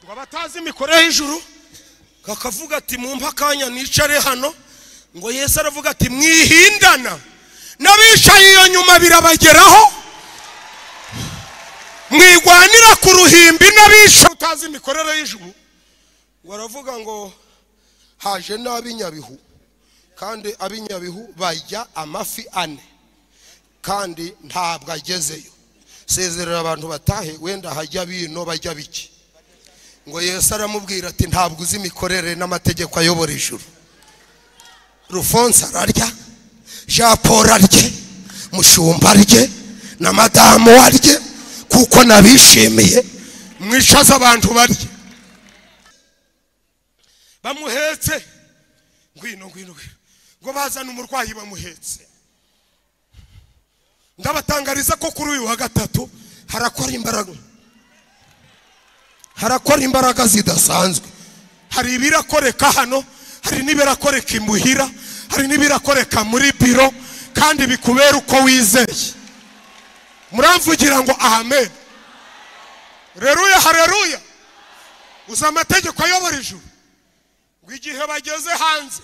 ngo abatazi imikorere y'ijuru kakavuga ati mwumve akanya nicare hano ngo yesu aravuga ati mwihindana n'abicaye iyo nyuma birabageraho mwigwanira ku ruhimbi n'abicaye utazi imikorere y'ijuru ngo aravuga ngo haje n'ab'inyabihu kandi ab'inyabihu bajya amafi ane kandi ntabwo agezeyo sezerera abantu batahe wenda hajya bino bajya biki ngo yesu aramubwira ati ntabwo uzi imikorere n'amategeko ayobora ijuru rufonse ararya jean paul arye mushumba arye na madamu arye kuko nabishimiye mwicaza abantu barye bamuhetse ngwino ngwino ngwino ngo bazane umurwayi bamuhetse ndabatangariza ko kuri uyu wa gatatu harakora imbaraga harakora imbaraga zidasanzwe hari ibirakoreka hano hari n'ibirakoreka imuhira hari n'ibirakoreka muri biro kandi bikubera uko wizeye muramvugira ngo ahamed reruya hareruya uzi amategeko ayobora ijuru ngo igihe bageze hanze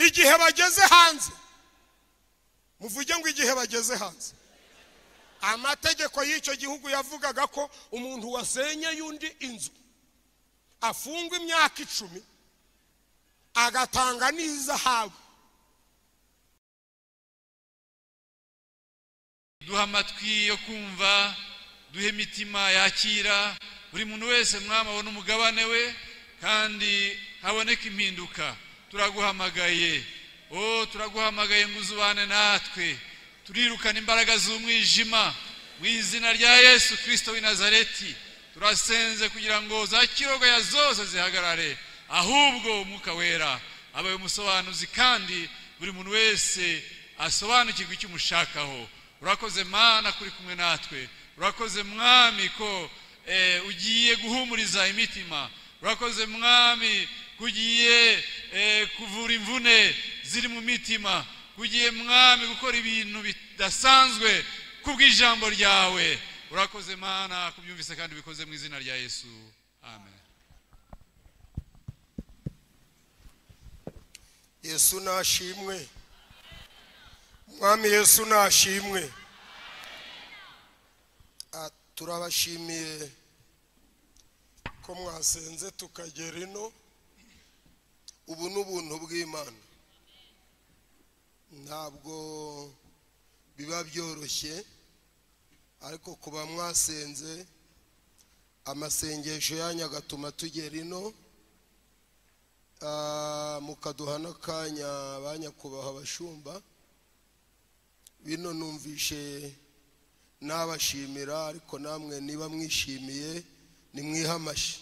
igihe bageze hanze muvuge ngo igihe bageze hanze amategeko y'icyo gihugu yavugaga ko umuntu wasenye y'undi inzu afungwa imyaka icumi agatanga n'izahabu duha amatwi yo kumva duhe imitima yakira buri muntu wese mwamabona umugabane we kandi haboneka impinduka turaguhamagaye o turaguhamagaye ngo uzubane natwe turirukana imbaraga z'umwijima mu izina rya yesu kirisito w'i nazareti turasenze kugira ngo za kirogoya zose zihagarare ahubwo umwuka wera abaye umusobanuzi kandi buri muntu wese asobanukirwa icyo umushakaho urakoze mana kuri kumwe natwe urakoze mwami ko ugiye guhumuriza imitima urakoze mwami kugiye kuvura imvune ziri mu mitima kugiye mwami gukora ibintu bidasanzwe kubw'ijambo ryawe urakoze mana kubyumvise kandi bikoze mu izina rya yesu amen yesu nashimwe mwami yesu nashimwe Ah, turabashimiye ko mwasenze tukagera ino ubu ni ubuntu bw'imana ntabwo biba byoroshye ariko kuba mwasenze amasengesho yanyu agatuma tugera ino Ah, mukaduha n'akanya ba nyakubahwa abashumba bino numvishe nabashimira ariko namwe niba mwishimiye nimwihe amashyi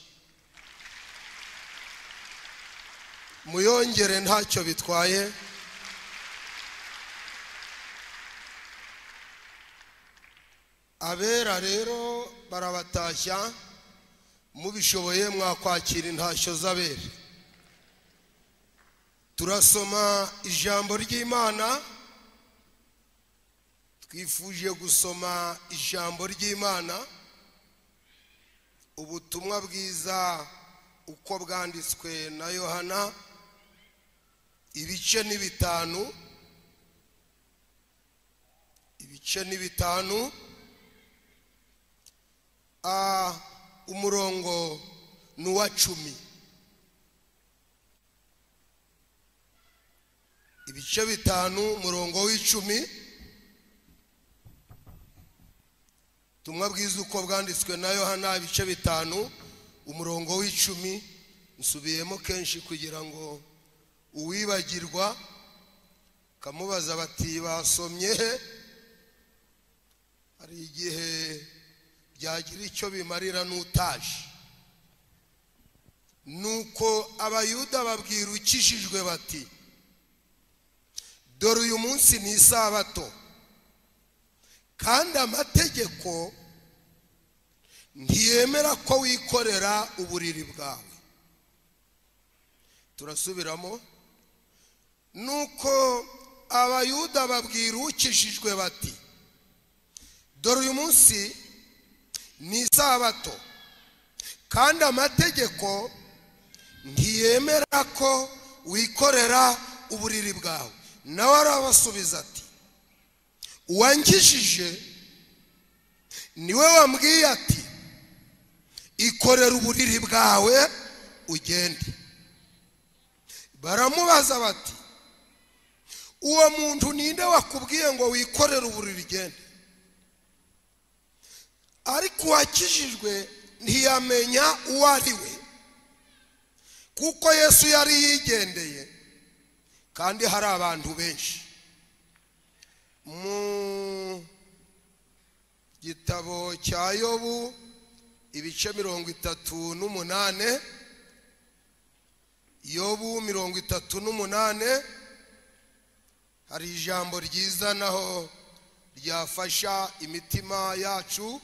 muyongere ntacyo bitwaye abera rero barabatashya mubishoboye mwakwakira intashyo z'abera turasoma ijambo ry'imana twifuje gusoma ijambo ry'imana ubutumwa bwiza uko bwanditswe na yohana ibice ni bitanu ibice ni bitanu Ah, umurongo ni uwa cumi ibice bitanu umurongo w'icumi tumwe bwiza uko bwanditswe na yohana ibice bitanu umurongo w'icumi nsubiyemo kenshi kugira ngo uwibagirwa kamubaza bati basomye he hari igihe byagira icyo bimarira n'utaje nuko abayuda babwira ukijijwe bati dore uyu munsi ni isabato kandi amategeko ntiyemera ko wikorera uburiri bwawe turasubiramo nuko abayuda babwira ukijijwe bati dore uyu munsi ni isabato kandi amategeko ntiyemera ko wikorera uburiri bwawe nawe arabasubiza ati uwankishije niwe wambwiye ati ikorera uburiri bwawe ugende baramubaza bati uwo muntu ninde wakubwiye ngo wikorere uburiri ugende ariko uwakijijwe ntiyamenya uwo ari we kuko yesu yari yigendeye kandi hari abantu benshi mu gitabo cya yobu ibice mirongo itatu n'umunane yobu mirongo itatu n'umunane hari ijambo ryiza naho ryafasha imitima yacu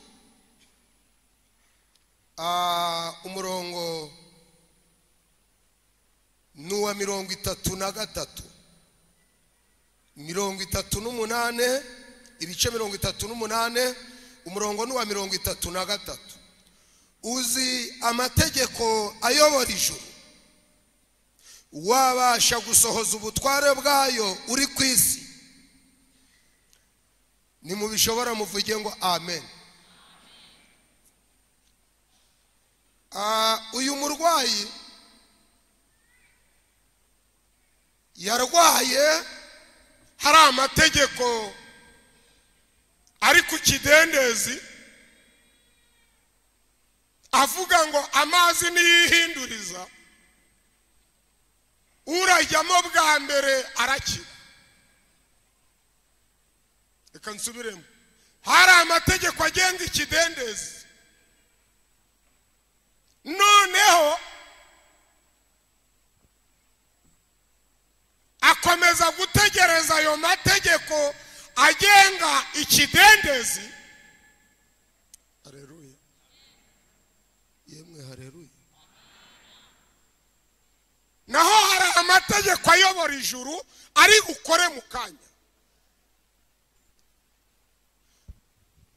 Ah, umurongo ni uwa mirongo itatu na gatatu mirongo itatu n'umunane ibice mirongo itatu n'umunane umurongo ni uwa mirongo itatu na gatatu uzi amategeko ayobora ijuru wabasha gusohoza ubutware bwayo uri ku isi nimubishobora muvuge ngo amen Ah, uyu murwayi yarwaye hari amategeko ari ku kidendezi avuga ngo amazi niyihinduriza urajyamo bwa mbere arakira reka nsubiremo hari amategeko agenga ikidendezi noneho akomeza gutegereza ayo mategeko agenga ikidendezi hareruye yemwe hareruye naho hari amategeko ayobora ijuru ari ukore mu kanya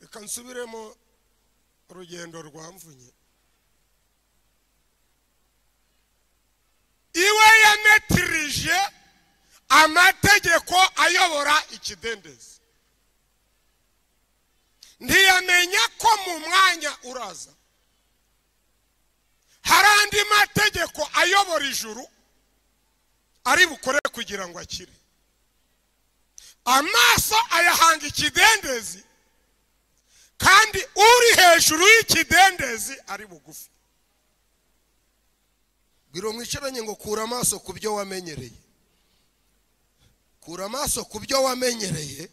reka nsubiremo urugendo rwamvunye iwe yametirije amategeko ayobora ikidendezi ntiyamenya ko mu mwanya uraza hari andi mategeko ayobora ijuru ari bukore kugira ngo akire amaso ayahanga ikidendezi kandi uri hejuru y'ikidendezi ari bugufi bwira mwicaranye ngo kura amaso ku byo wamenyereye kura amaso ku byo wamenyereye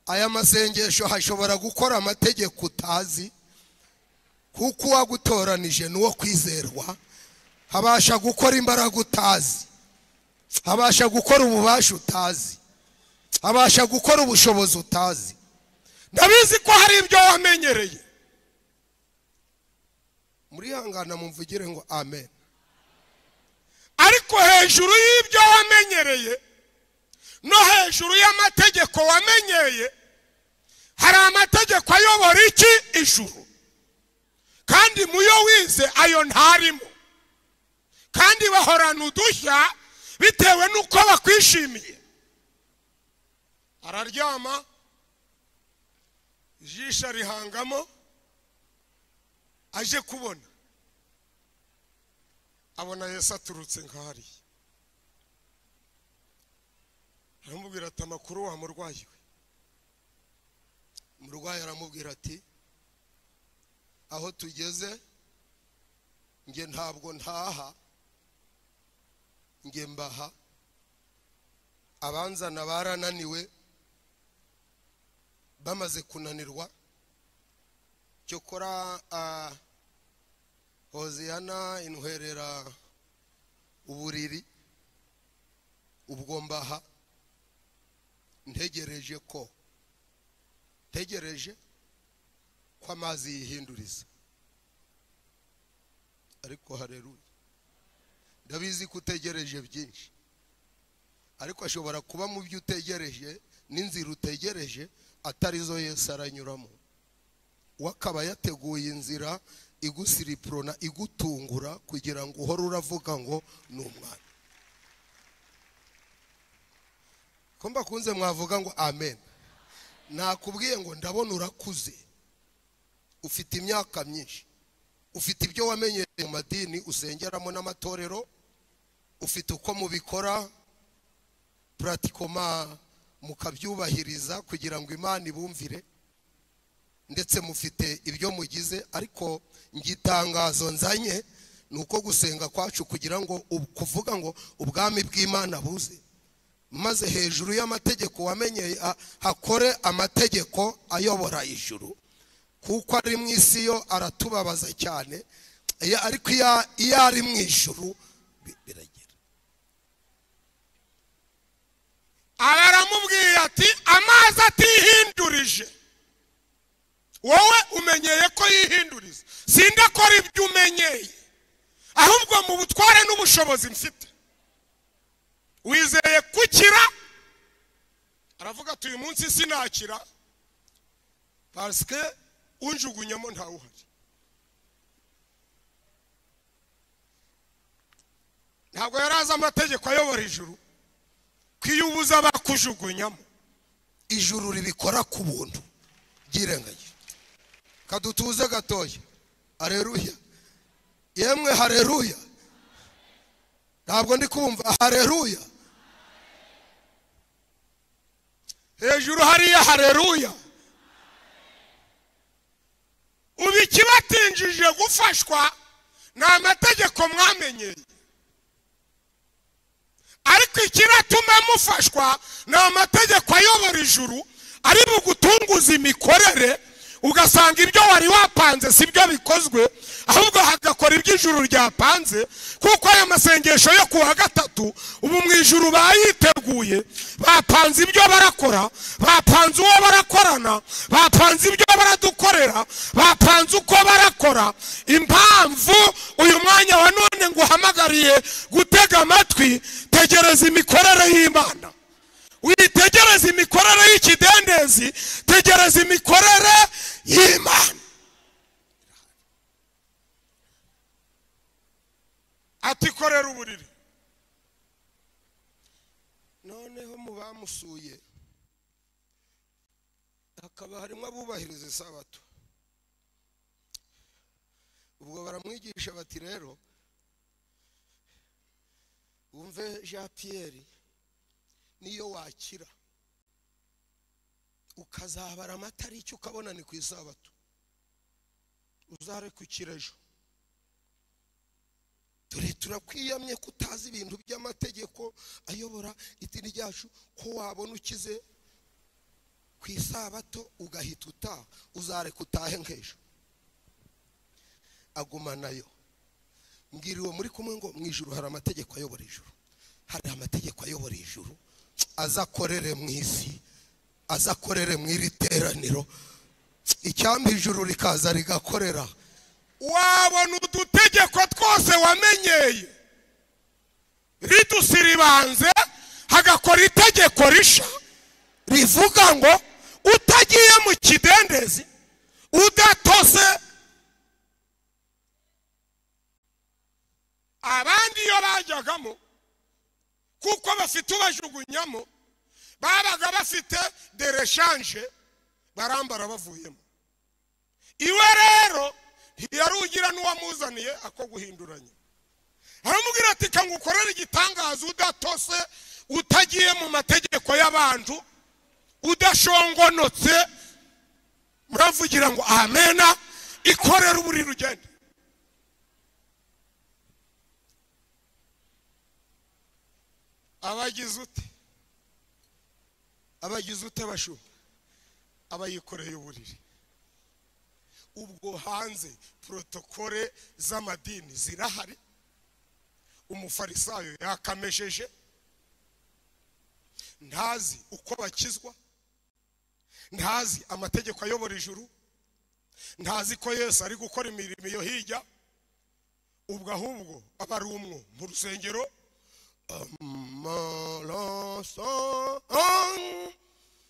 aya masengesho hashobora gukora amategeko utazi kuko uwagutoranije n'uwo kwizerwa habasha gukora imbaraga utazi habasha gukora ububasha utazi habasha gukora ubushobozi utazi ndabizi ko hari ibyo wamenyereye murihangana mumvugire ngo amen ariko hejuru y'ibyo wamenyereye no hejuru y'amategeko wamenyeye hari amategeko ayobora iki ijuru kandi muyo wize ayo ntarimo kandi bahorana udushya bitewe n'uko bakwishimiye araryama ijisho arihangamo aje kubona abona yesu aturutse nk'ahariya aramubwira ati amakuru wa murwayi we umurwayi aramubwira ati aho tugeze nge ntabwo ntaha nge mbaha abanzana barananiwe bamaze kunanirwa cyokora ah, hoziyana intwerera uburiri ubwo mbaha ntegereje ko ntegereje ko amazi yihinduriza ariko hareruye ndabizi ko utegereje byinshi ariko ashobora kuba mu byo utegereje n'inzira utegereje atari zo yesi aranyuramo we akaba yateguye inzira igusiripurona igutungura kugira ngo uhore uravuga ngo ni umwana ko mbakunze mwavuga ngo amen nakubwiye ngo ndabona urakuze ufite imyaka myinshi ufite ibyo wamenyereye mu madini usengeramo n'amatorero ufite uko mubikora puratikoma mukabyubahiriza kugira ngo imana ibumvire ndetse mufite ibyo mugize ariko igitangazo nzanye ni uko gusenga kwacu kugira ngo ub- kuvuga ngo ubwami bw'imana buze maze hejuru y'amategeko wamenyeye a- hakore amategeko ayobora ijuru kuko ari mu isi yo aratubabaza cyane Iyo- ariko iyo- iyo ari mu ijuru bi- biragera aba aramubwiye ati amazi atihindurije wowe umenyeye ko yihinduriza sindakora ibyo umenyeye ahubwo mu butware n'ubushobozi mfite wizeye gukira aravuga ati uyu munsi sinakira pasike unjugunyamo ntawuhari ntabwo yari azi amategeko ayobora ijuru ko iyo ubuze abakujugunyamo ijuru ribikora ku buntu byirengagije kadutuze gatoya hareruya yemwe hareruya ntabwo ndi kumva hareruya hejuru hariya hareruya ubu ikibatinjije gufashwa ni amategeko mwamenyeye ariko ikinatuma mufashwa ni amategeko ayobora ijuru ari bugutunguze imikorere ugasanga ibyo wari wapanze si byo bikozwe ahubwo hagakora ibyo ijuru ryapanze kuko aya masengesho yo ku wa gatatu ubu mu ijuru bayiteguye bapanze ibyo barakora bapanze uwo barakorana bapanze ibyo baradukorera bapanze uko barakora impamvu uyu mwanya wa none nguhamagariye gutega amatwi tegereza imikorere y'imana witegereze imikorere y'ikidendezi tegereza imikorere y'imana ati korera uburiri noneho mu bamusuye hakaba harimo abubahiriza isabato ubwo baramwigisha bati rero wumve jean pierre niyo wakira ukazabara amata ari icyo ukabona ni ku isabato uzarekukira ejo dore turakwiyamye ko utazi ibintu by'amategeko ayobora idini ryacu ko wabona ukize ku isabato ugahita utaha uzareka utahe nk'ejo agumanayo mbwira uwo muri kumwe ngo mu ijuru hari amategeko ayobora ijuru hari amategeko ayobora ijuru azakorere mu isi azakorere mu iri teraniro icyambi ijuru rikaza rigakorera wabona udutegeko twose wamenyeye ridusiribanze hagakora itegeko risha rivuga ngo utagiye mu kidendezi udatose abandi iyo bajyagamo kuko bafite ubajugunyamo babaga bafite dereshanje barambara bavuyemo iwe rero ntiyari ugira n'uwamuzaniye ako guhinduranya aramubwira ati kangu ukorere igitangaza udatose utagiye mu mategeko y'abantu udashongonotse muravugira ngo amena ikorere uburiri ugende abagize ute abagize ute bashumba abayikoreye uburiri ubwo hanze porotokole z'amadini zirahari umufarisayo yakamesheje ntazi uko bakizwa ntazi amategeko ayobora ijuru ntazi ko yesu ari gukora imirimo iyo hirya ubwo ahubwo aba ari umwo mu rusengero amaraso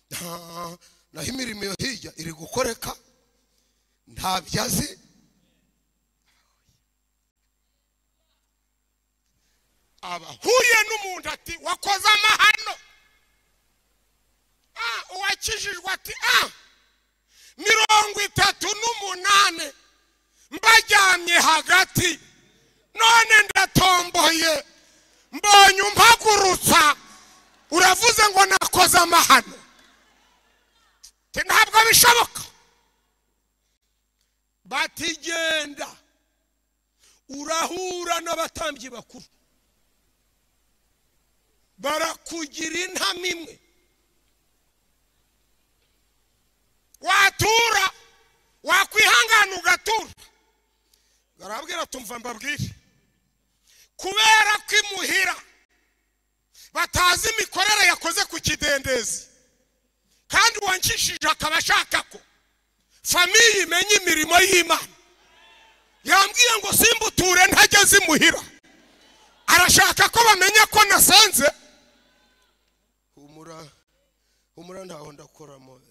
nta- naho imirimo yo hirya iri gukoreka nta byo azi abahuye n'umuntu ati wakoze amahano Ah, uwakijijwe ati a mirongo itatu n'umunani mbajyamye hagati none ndatomboye mbonye umpagurutsa uravuze ngo nakoze amahano Ati, ntabwo bishoboka bati genda urahura n'abatambyi bakuru barakugira intama imwe watura wakwihangana ugatura barabwira tumva mbabwire kubera ko imuhira batazi imikorere yakoze ku kidendezi kandi uwankishije akaba ashaka ko famiye imenya imirimo y'imana yambwiye ngo simbuture ntajya imuhira arashaka ko bamenya ko nasenze humura humura ntaho ndakoramo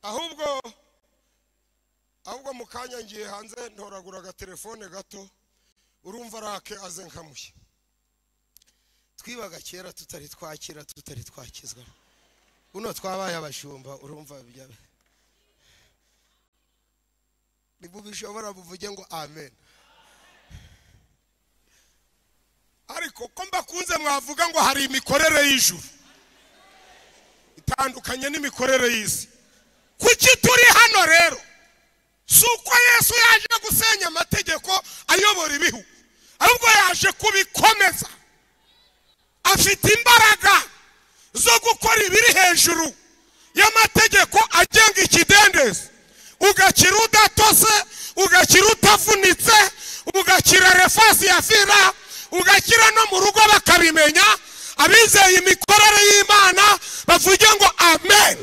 ahubwo ahubwo mu kanya ngiye hanze ntoragura agatelefone gato urumva rake aze nkamuye twibaga kera tutari twakira tutari twakizwa buno twabaye abashumba urumva bya ntibubishobora buvuge ngo amen ariko ko mbakunze mwavuga ngo hari imikorere y'ijuru itandukanye n'imikorere y'isi kuki turi hano rero si uko yesu yaje gusenya amategeko ayobora ibihugu ahubwo yaje kubikomeza afite imbaraga zo gukora ibiri hejuru y'amategeko agenga ikidendezi ugakira udatose ugakira utavunitse ugakira refasi ya fira ugakira no mu rugo bakabimenya abizeye imikorere y'imana bavuge ngo amen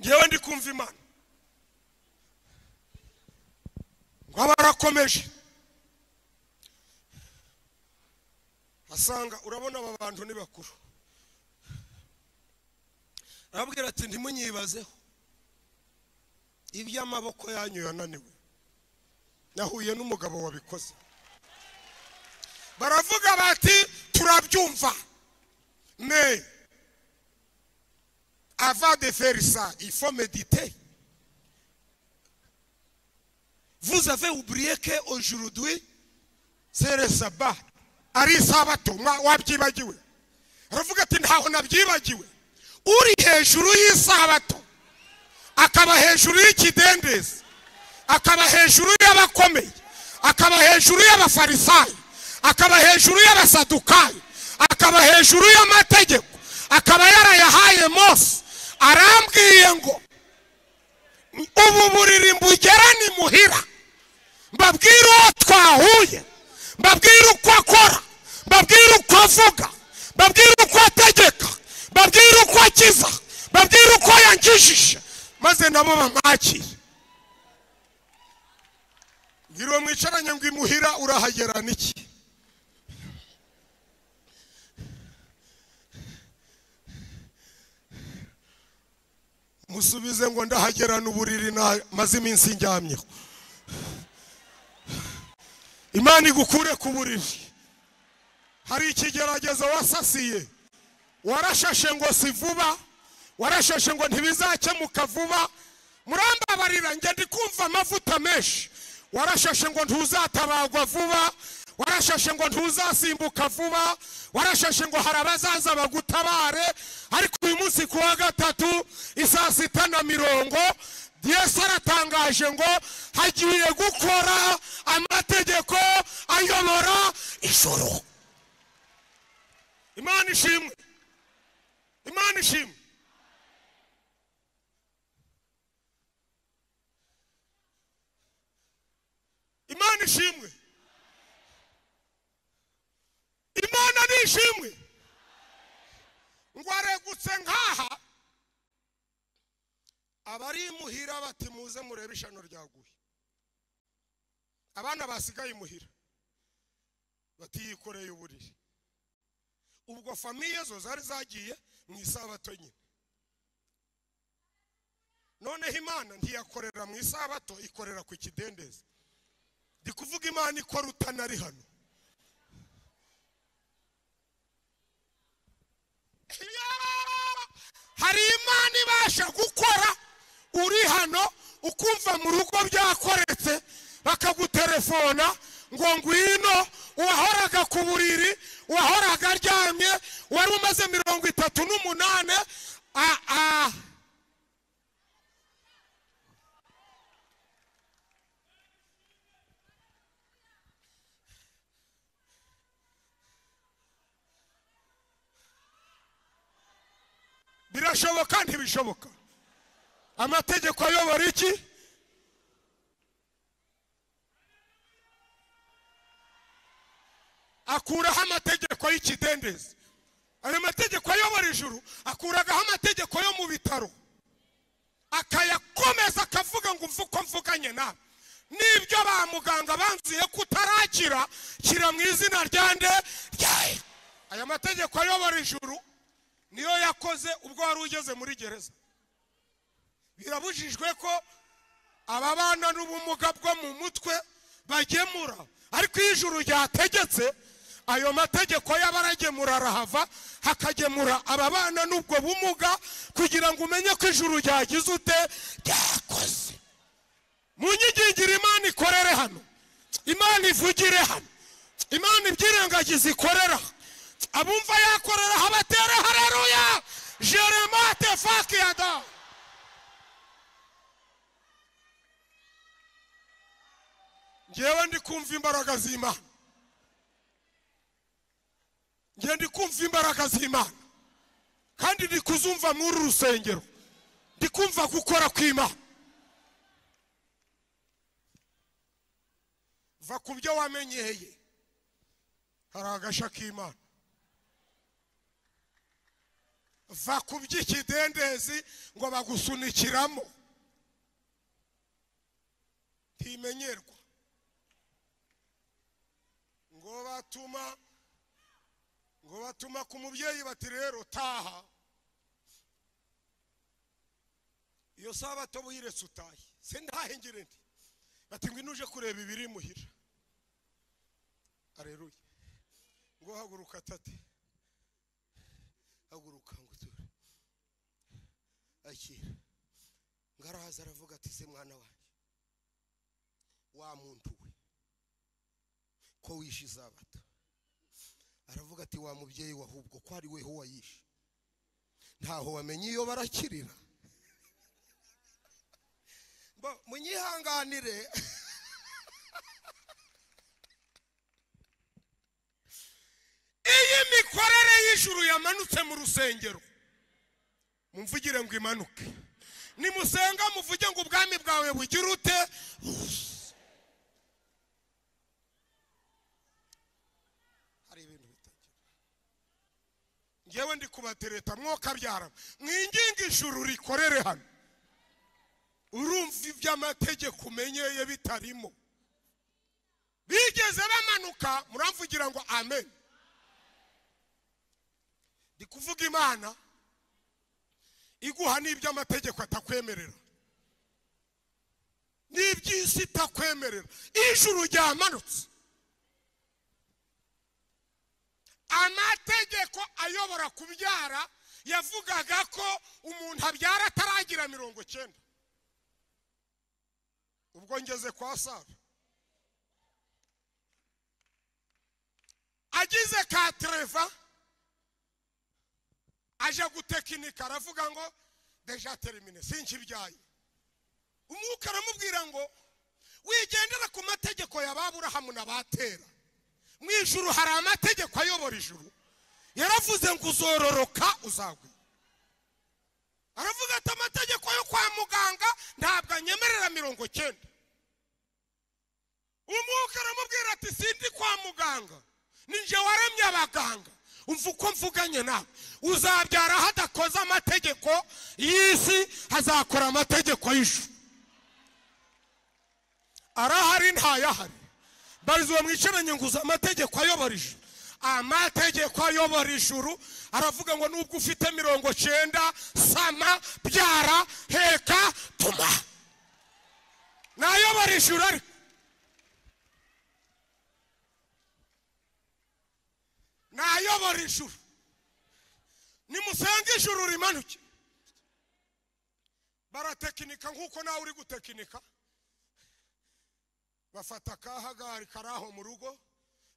ngewe ndi kumva imana ngo aba arakomeje asanga urabona aba bantu ni bakuru arabwira ati ntimunyibazeho iby'amaboko yanyu yananiwe nahuye n'umugabo wabikoze baravuga bati turabyumva ne avant de faire ça, il faut méditer. Vous avez oublié qu'aujourd'hui, c'est le sabbat. Ari sabato, mwa- wabyibagiwe. Aravuga ati ntaho nabyibagiwe. Uri hejuru y'isabato, akaba hejuru y'ikidendezi, akaba hejuru y'abakomeye, akaba hejuru y'abafarisayo, akaba hejuru y'abasadukayo, akaba hejuru y'amategeko, akaba yarayahaye Mose. Arambwiye ngo ubu buriri mbugera ni muhira mbabwire uwo twahuye mbabwire uko akora mbabwire uko avuga mbabwire uko ategeka mbabwire uko akiza mbabwire uko yankijije maze nabo bamwakire mbwira uwo mwicaranye ngo imuhira urahagera n'iki musubize ngo ndahagerana uburiri maze iminsi njyamyeho imana igukure ku buriri hari ikigeragezo wasasiye warashashe ngo si vuba warashashe ngo ntibizakemuka vuba murambabarira njye ndi kumva amavuta menshi warashashe ngo ntuzatabarwa vuba warashashe ngo ntuzasimbuka vuba warashashe ngo hari abazaza bagutabare ariko uyu munsi ku wa gatatu isaa sita na mirongo yesu aratangaje ngo hagiye gukora amategeko ayobora ijoro imana ishimwe imana ishimwe imana ishimwe imana ni ishimwe ngo aregutse nkaha abari imuhira bati muze murebe ishano ryaguye abana basigaye imuhira batiyikoreye uburiri ubwo famiye zo zari zagiye mu isabato nyine noneho imana ntiyakorera mu isabato ikorera ku kidendezi ndi kuvuga imana ikora utanari hano hari imana ibasha gukora uri hano ukumva mu rugo byakoretse bakaguterefona ngo ngwino uwahoraga ku buriri uwahoraga aryamye wari umaze mirongo itatu n'umunani a- a- birashoboka ntibishoboka amategeko ayobora iki akuraho amategeko y'ikidendezi ayo mategeko ayobora ijuru akuragaho amategeko yo mu bitaro akayakomeza akavuga ngo umve uko mvuganye nawe n'ibyo ba muganga banzuye ko utarakira shyira mu izina rya nde rya Yesu. aya mategeko ayobora ijuru niyo yakoze ubwo wari ugeze muri gereza birabujijwe ko ababana n'ubumuga bwo mu mutwe bagemura ariko iyo ijuru ryategetse ayo mategeko y'abaragemura arahava hakagemura ababana n'ubwo bumuga kugira ngo umenye ko ijuru ryagize ute ryakoze mu nyigingira imana ikorere hano imana ivugire hano imana ibyirengagiza ikorera aha. abumva yakorera aha batere hareruya jeremate fakiyada ngewe ndi kumva imbaraga z'imana ngewe ndi kumva imbaraga z'imana kandi ndi kuzumva muri uru rusengero ndi kumva gukora kw'imana va ku byo wamenyeye hari agasha k'imana va ku by'ikidendezi ngo bagusunikiramo ntimenyerwa ngo batuma ngo batuma ku mubyeyi bati rero taha iyo sabato buyiretse utaye se ndahengire ndi bati ngo inuje kureba ibiri muhira areruye ngo haguruka tate haguruka ngo uture akira ngo arahaza aravuga ati se mwana wanjye wa muntu we ko wishe izabato aravuga ati wa mubyeyi we ahubwo ko ari weho wayishe ntaho wamenye iyo barakirira Mbo- munyihanganire iyi mikorere y'ijuru yamanutse mu rusengero mumvugire ngo imanuke nimusenga muvuge ngo ubwami bwawe bugire ute hari ibintu bitagira ngewe ndi kubatereta mwokabyara mwinginga ijuru rikorere hano urumva iby'amategeko umenyeye bitarimo bigeze bamanuka muramvugira ngo amen ndi kuvuga imana iguha n'iby'amategeko atakwemerera n'iby'isi itakwemerera ijuru ryamanutse amategeko ayobora kubyara yavugaga ko umuntu abyara ataragira mirongo cyenda ubwo ngeze kwa sara agize ka tereva aje gutekinika aravuga ngo deja terimine sinkibyaye umwuka aramubwira ngo wigendera ku mategeko ya ba burahamu na ba tera mu ijuru hari amategeko ayobora ijuru yaravuze ngo uzororoka uzagwe aravuga ati amategeko yo kwa muganga ntabwo anyemerera mirongo cyenda umwuka aramubwira ati sindi kwa muganga ninjye waremye abaganga umva uko mvuganye nawe uzabyara hadakoze amategeko y'isi hazakora amategeko y'ijuru arahari ntayahari barizuba mwicaranye ngo uzi amategeko ayobora ijuru amategeko ayobora ijuru aravuga ngo nubwo ufite mirongo cyenda sama byara heka tuma nayobora ijuru ariko nayobora ijuru nimusenge ijuru rimanuke baratekinika nk'uko nawe uri gutekinika bafata akahagari kari aho mu rugo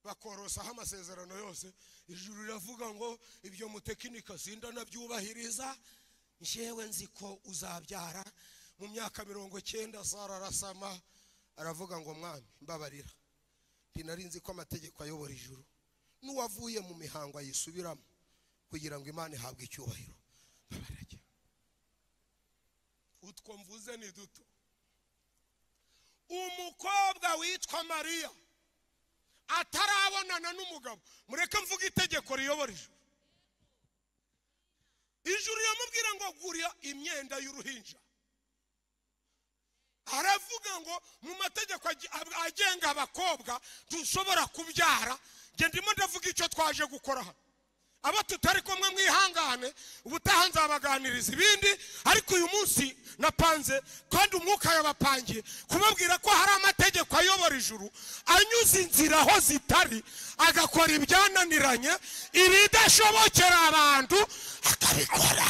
bakorosaho amasezerano yose ijuru riravuga ngo ibyo mutekinika sinda nabyubahiriza njewe nzi ko uzabyara mu myaka mirongo icyenda sara arasama aravuga ngo mwami mbabarira nari nzi ko amategeko ayobora ijuru n'uwavuye mu mihango ayisubiramo kugira ngo imana ihabwe icyubahiro mbabarira utwo mvuze ni duto umukobwa witwa mariya atarabonana n'umugabo mureke mvuge itegeko riyobora ijuru ijuru riramubwira ngo gurira imyenda y'uruhinja aravuga ngo mu mategeko agenga abakobwa dushobora kubyara njye ndimo ndavuga icyo twaje gukora hano abo tutari kumwe mwihangane ubutaha nzabaganiriza ibindi ariko uyu munsi napanze kandi umwuka yabapangiye kubabwira ko hari amategeko ayobora ijuru anyuze inzira aho zitari agakora ibyananiranye ibidashobokera abantu akabikora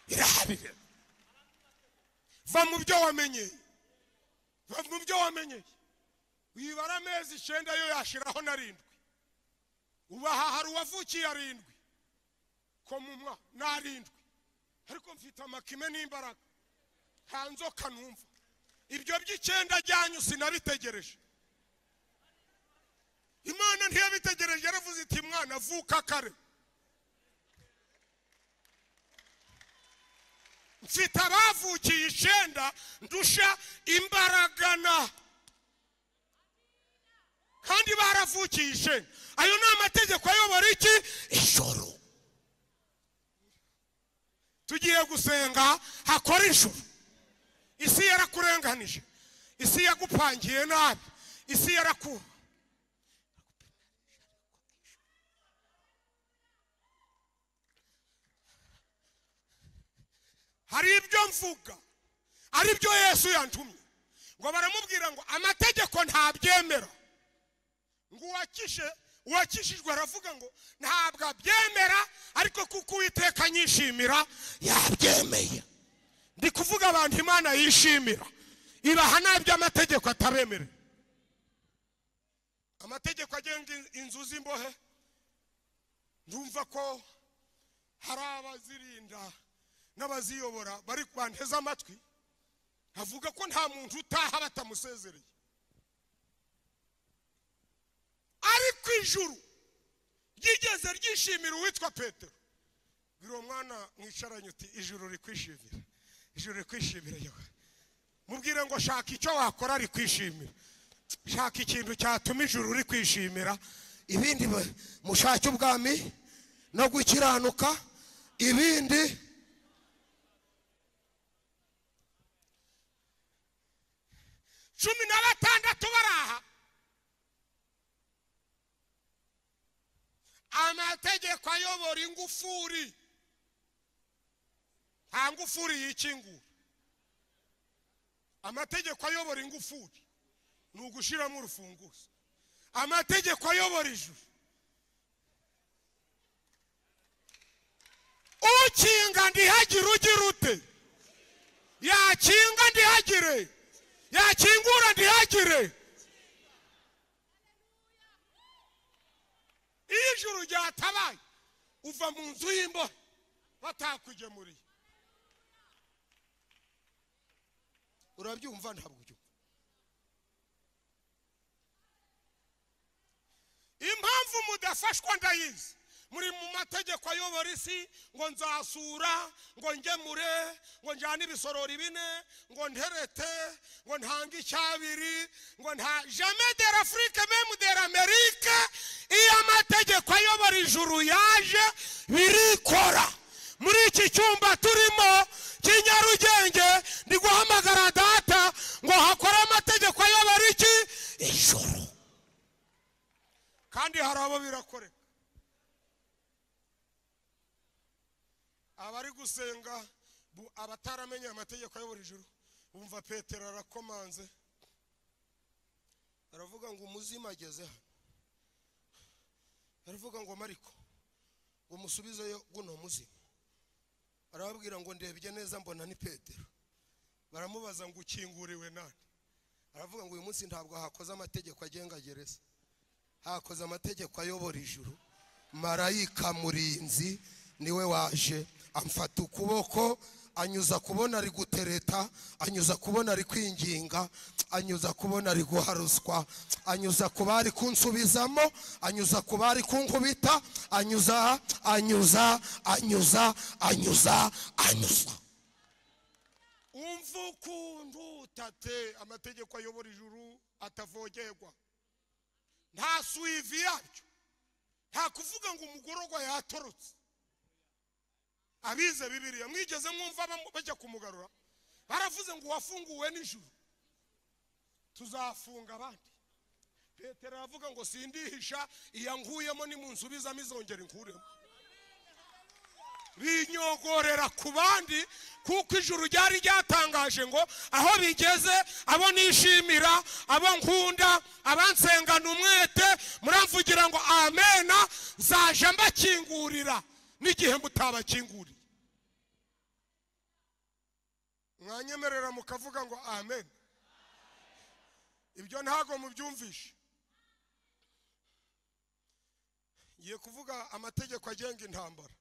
irahabire va mu byo wamenyeye va mu byo wamenyeye wibara amezi icyenda yo yashiraho narindwi ubu aha hari uwavukiye arindwi ko mu mwa ni arindwi ariko mfite amakime n'imbaraga nta nzoka numva ibyo by'icyenda ryanyu sinabitegereje imana ntiyabitegereje yaravuze iti mwana vuka kare mfite abavukiye icyenda ndusha imbaraga na kandi baravukiye icyenda ayo ni amategeko ayobora iki ijoro tugiye gusenga hakora ijoro isi yarakurenganije isi yagupangiye nabi isi yaraku hari ibyo mvuga ari byo yesu yantumye ngo baramubwira ngo amategeko ntabyemera ngo uwakije uwakishijwe aravuga ngo ntabwo abyemera ariko kuko uwiteka anyishimira yabyemeye ndi kuvuga abantu imana yishimira ibaha nabyo amategeko atabemerera amategeko agenga inzu z'imbohe ndumva ko hari abazirinda n'abaziyobora bari banteze amatwi avuga ko nta muntu utaha batamusezereye ariko ijuru ryigeze ryishimira uwitwa petero bwira uwo mwana mwicaranye uti ijuru rikwishimira ijuru rikwishimira yewe mubwire ngo shaka icyo wakora rikwishimira shaka ikintu cyatuma ijuru rikwishimira ibindi mushake ubwami no gukiranuka ibindi cumi na batandatu bari aha amategeko ayobora ingufuri nta ngufuri yikingura amategeko ayobora ingufuri ni ugushyiramo urufunguzo amategeko ayobora ijuru ukinga ndihagire ugira ute yakinga ndihagire yakingura ndihagire iyo ijuru ryatabaye uva mu nzu y'imbohe batakugemuriye urabyumva ntabwo ubyumva impamvu mudafashwa ndayizi muri mu mategeko ayobora isi ngo nzasura ngo ngemure ngo njyane ibisorori bine ngo nterete ngo ntange icyabiri ngo nta jame dera afurike memu dera amerike iyo amategeko ayobora ijuru yaje birikora muri iki cyumba turimo cy'inyarugenge ndi guhamagara data ngo hakore amategeko ayobora iki ijuru kandi hari abo bari gusenga bu- abataramenye amategeko yo buri joro bumva petero arakomanze aravuga ngo umuzimu ageze hano aravuga ngo mariko ngo musubizeyo guno muzimu arababwira ngo ndebye neza mbona ni petero baramubaza ngo ukinguriwe nani aravuga ngo uyu munsi ntabwo hakoze amategeko agenga gereza hakoze amategeko ayobora ijuru marayika murinzi niwe waje amfata ukuboko anyuza kubona ari gutereta anyuza kubona ari kwinginga anyuza kubona ari guha ruswa anyuza ku bari kunsubizamo anyuza ku bari kunkubita anyuza anyuza anyuza anyuza anyuza umva ukuntu utate amategeko ayobora ijuru atavogerwa nta suivi yabyo nta kuvuga ngo umugororwa yatorotse abize bibiriya mwigeze mwumva bamu- bajya kumugarura baravuze ngo wafunguwe nijoro tuzafunga abandi petero aravuga ngo sindihisha iya nkuyemo nimunsubizamo izongera inkuremo binyogorera ku bandi kuko ijuru ryari ryatangaje ngo aho bigeze abo nishimira abo nkunda abansengana umwete muramvugira ngo amena nzaje mbakingurira n'igihe mutabakinguriye mwanyemerera mukavuga ngo amen ibyo ntabwo mubyumvishe ngiye kuvuga amategeko agenga intambara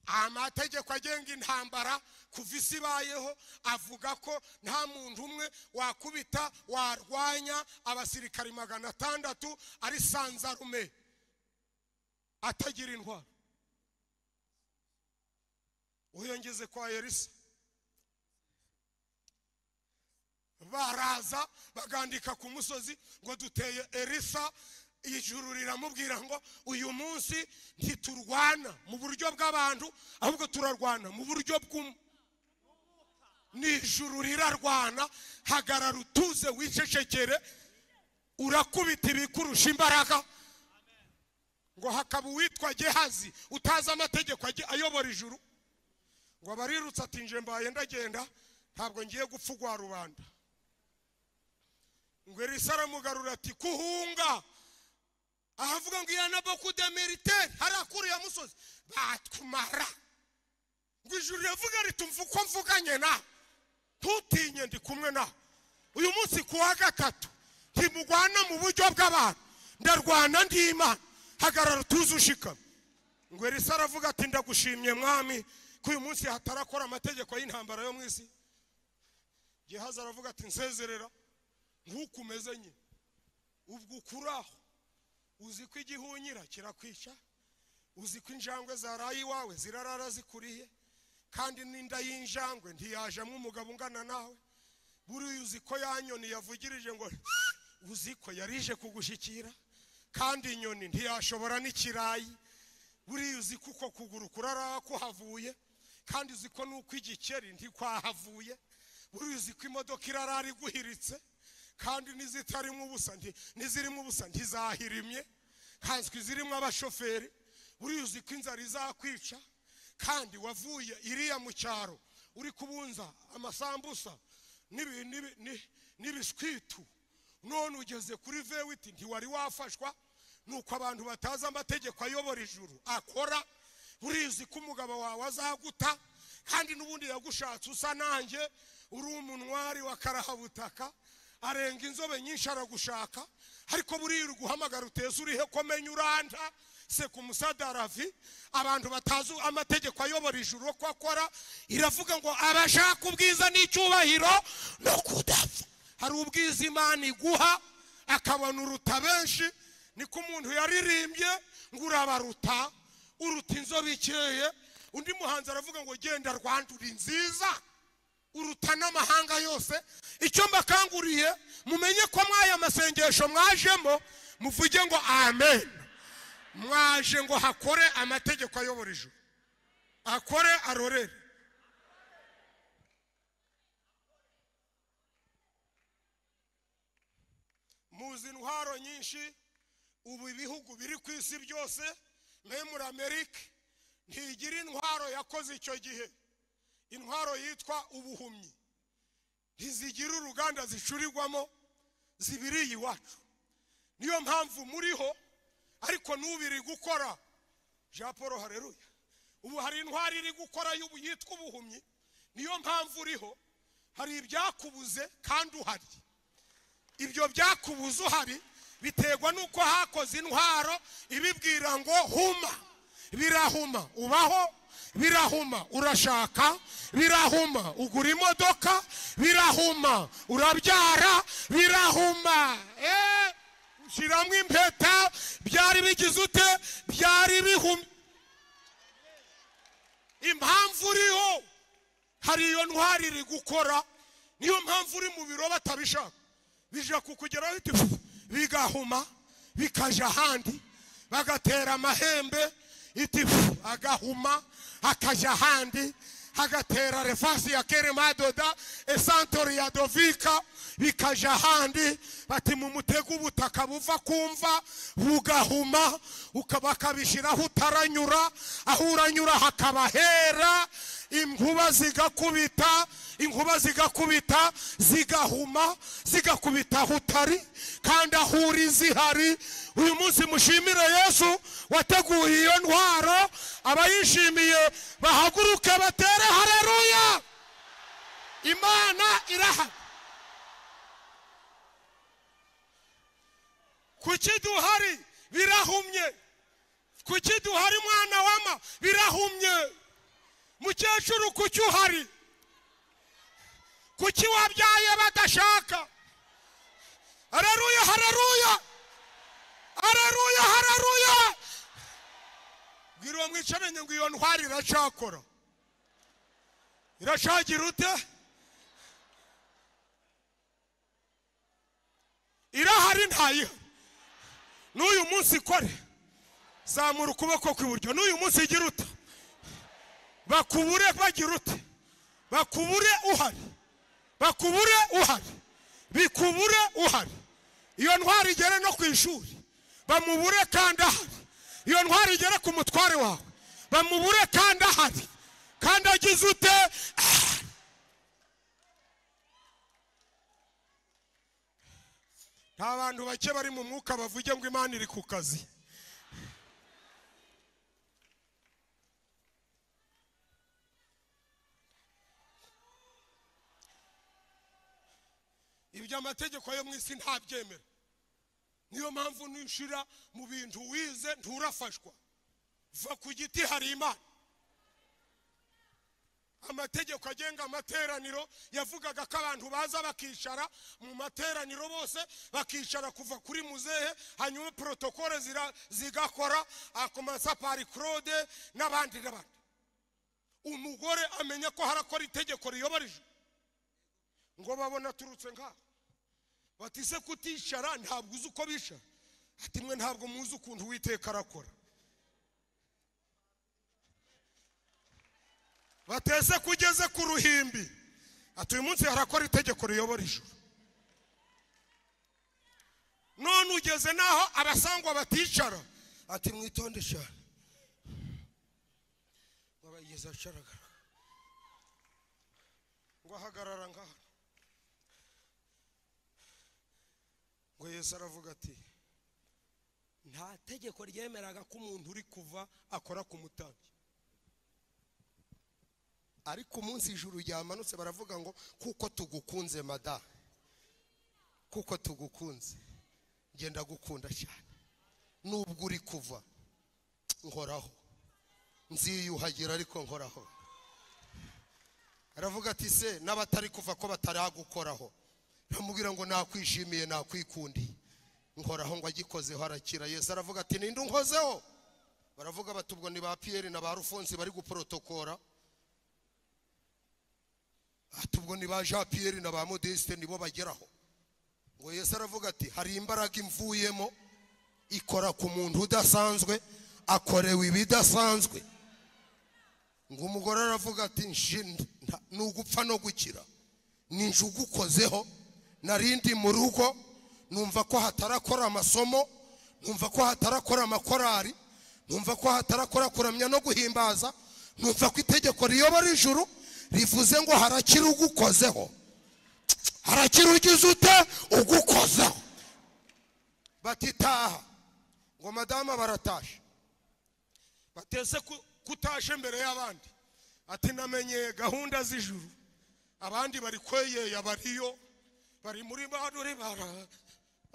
amategeko agenga intambara kuva isi ibayeho avuga ko nta muntu umwe wakubita warwanya abasirikari magana atandatu ari sanzarume atagira intwaro uyongeze kwa elisa baraza bagandika ku musozi ngo duteye elisa ijuru riramubwira ngo uyu munsi ntiturwana mu buryo bw'abantu ahubwo turarwana mu buryo bw'umwe ni ijuru rirarwana hagarara utuze wicecekere urakubita ibikurusha imbaraga ngo hakaba uwitwa gehazi utazi amategeko age- ayobora ijuru ngo abarirutse ati nje mbaye ndagenda ntabwo ngiye gupfa ugwa rubanda ngo elisa aramugarura ati kuhunga ahavuga ngo iya naboku de militaire hariya kuri ya musozi batwumara ngo ijuru riravuga ritumva uko mvuganye nawe ntutinye ndi kumwe nawe uyu munsi ku wa gatatu ntimugwana mu buryo bw'abantu ndarwana ndi imana hagarara utuze ushikame ngo elisa aravuga ati ndagushimye mwami ko uyu munsi hatarakora amategeko y'intambara yo mu isi gehazi aravuga ati nsezerera nk'uko umeze nyine ubwo ukuraho uzi ko igihunyira kirakwica uzi ko injangwe zaraye iwawe zirarara zikuriye kandi n'inda y'injangwe ntiyajamo umugabo ungana nawe buriya uzi ko ya nyoni yavugirije ngo uzi ko yarije kugushikira kandi inyoni ntiyashobora n'ikirayi buriya uzi ko uko kuguru kurara kuhavuye kandi uzi ko n'uko igikeri ntikwahavuye buriya uzi ko imodoka irarara iguhiritse kandi n'izitarimo ubusa nti- n'izirimo ubusa ntizahirimye kanswe izirimo abashoferi buriya uzi ko inzara izakwica kandi wavuye iriya mu cyaro uri kubunza amasambusa n'ibi- n'ibi- ni- n'ibishwitu none ugeze kuri vewiti ntiwari wafashwa nuko abantu batazi amategeko ayobora ijuru akora urizi ko umugabo wawe azaguta kandi n'ubundi yagushatse usa nanjye uri umunwari wa karahabutaka arenga inzobe nyinshi aragushaka ariko buriya uri guhamagara uteze urihe ko menya uranda se ku musadaravi abantu batazi amategeko ayobora ijuru ko akora iravuga ngo abashaka ubwiza n'icyubahiro no kudapfa hari ubwiza imana iguha akabona uruta benshi niko umuntu yaririmbye ngo urabaruta uruta inzobe ikeye undi muhanzi aravuga ngo genda rwandura inziza uruta n'amahanga yose icyo mbakanguriye mumenye ko mwaya masengesho mwajemo muvuge ngo amen mwaje ngo hakore amategeko ayobora ijuru akore arorere muzi intwaro nyinshi ubu ibihugu biri ku isi byose mwe muri amerika ntigira intwaro yakoze icyo gihe intwaro yitwa ubuhumyi ntizigira uruganda zicurirwamo zibiriye iwacu niyo mpamvu muriho ariko n'ubiri gukora jean paul hareruya ubu hari intwari iri gukora y'ubu yitwa ubuhumyi niyo mpamvu uriho hari ibyakubuze kandi uhari ibyo byakubuze uhari biterwa n'uko hakoze intwaro ibibwira ngo huma birahuma ubaho birahuma urashaka birahuma ugura imodoka birahuma urabyara birahuma eee ushyiramo impeta byari bigize ute byari bihumye impamvu uriho hari iyo ntwari iri gukora niyo mpamvu uri mu biro batabishaka bijya kukugeraho bite bigahuma bikajya ahandi bagatera amahembe iti pfu, agahuma akajya ahandi hagatera refasi ya keremadoda esantori ya dovika bikajya ahandi bati mu mutego ubutaka buva kumva bugahuma uka- bakabishyiraho utaranyura aho uranyura hakaba hera inkuba zigakubita inkuba zigakubita zigahuma zigakubita aho utari kandi aho uri zihari uyu munsi mushimire yesu wateguye iyo ntwaro abayishimiye bahaguruke batere hareruya imana irahari kuki duhari birahumye kuki duhari mwana wama birahumye mukecuru kuki uhari kuki wabyaye badashaka hararuya hararuya hararuya hararuya bwira uwo mwicaranye ngo iyo ntwari iracakora iracagira ute irahari ntayiha n'uyu munsi ikore zamura ukuboko kw'iburyo n'uyu munsi igira uta bakubure bagira ute bakubure uhari bakubure uhari bikubure uhari iyo ntwari igere no ku ishuri bamubure kandi ahari iyo ntwari igere ku mutware wawe bamubure kandi ahari kandi agize ute ahari nta bantu bake bari mu mwuka bavuge ngo imana iri ku kazi ibyo amategeko yo mu isi ntabyemera niyo mpamvu nishira mu bintu wize nturafashwa va ku giti hari imana amategeko agenga amateraniro yavugaga ko abantu baza bakicara mu materaniro bose bakicara kuva kuri muzehe hanyuma protokole zira- zigakora akomansa pari claude n'abandi n'abandi umugore amenya ko harakora itegeko riyoborije ngo babona aturutse ngaho bati se kuticara ntabwo uzi uko bicara ati mwe ntabwo muzi ukuntu uwiteka arakora bateze kugeze ku ruhimbi ati uyu munsi harakora itegeko riyobora ijuru none ugeze n'aho abasangwa baticara ati mwitonde cyane ngo abayigeze ahagaragara ngo ahagarara ngaha ngo yesu aravuga ati nta tegeko ryemeraga ko umuntu uri kuva akora ku mutambyi ariko umunsi ijuru ryamanutse baravuga ngo kuko tugukunze mada kuko tugukunze ngenda gukunda cyane nubwo uri kuva nkoraho nziyuhagira ariko nkoraho aravuga ati se n'abatari kuva ko bataragukoraho aramubwira ngo nakwishimiye nakwikundiye nkoraho ngo agikozeho arakira yesu aravuga ati ninde unkozeho baravuga bati ubwo ni ba piyeri na ba rufonsi bari guporotokora ati ubwo ni ba jean piyeri na ba modeste nibo bageraho ngo yesu aravuga ati hari imbaraga imvuyemo ikora ku muntu udasanzwe akorewe ibidasanzwe ngo umugore aravuga ati "Nshi, nta- ni ugupfa no gukira ni nje ugukozeho narindi mu rugo numva ko hatarakora amasomo numva ko hatarakora amakorari numva ko hatarakora kuramya no guhimbaza numva ko itegeko riyobora ijuru rivuze ngo harakira ugukozeho harakira ugize ute ugukozeho batitaha ngo madamu baratashe bateze ku- kutashe mbere y'abandi ati namenye gahunda z'ijuru abandi bari kweyeya bariyo bari muri banure bara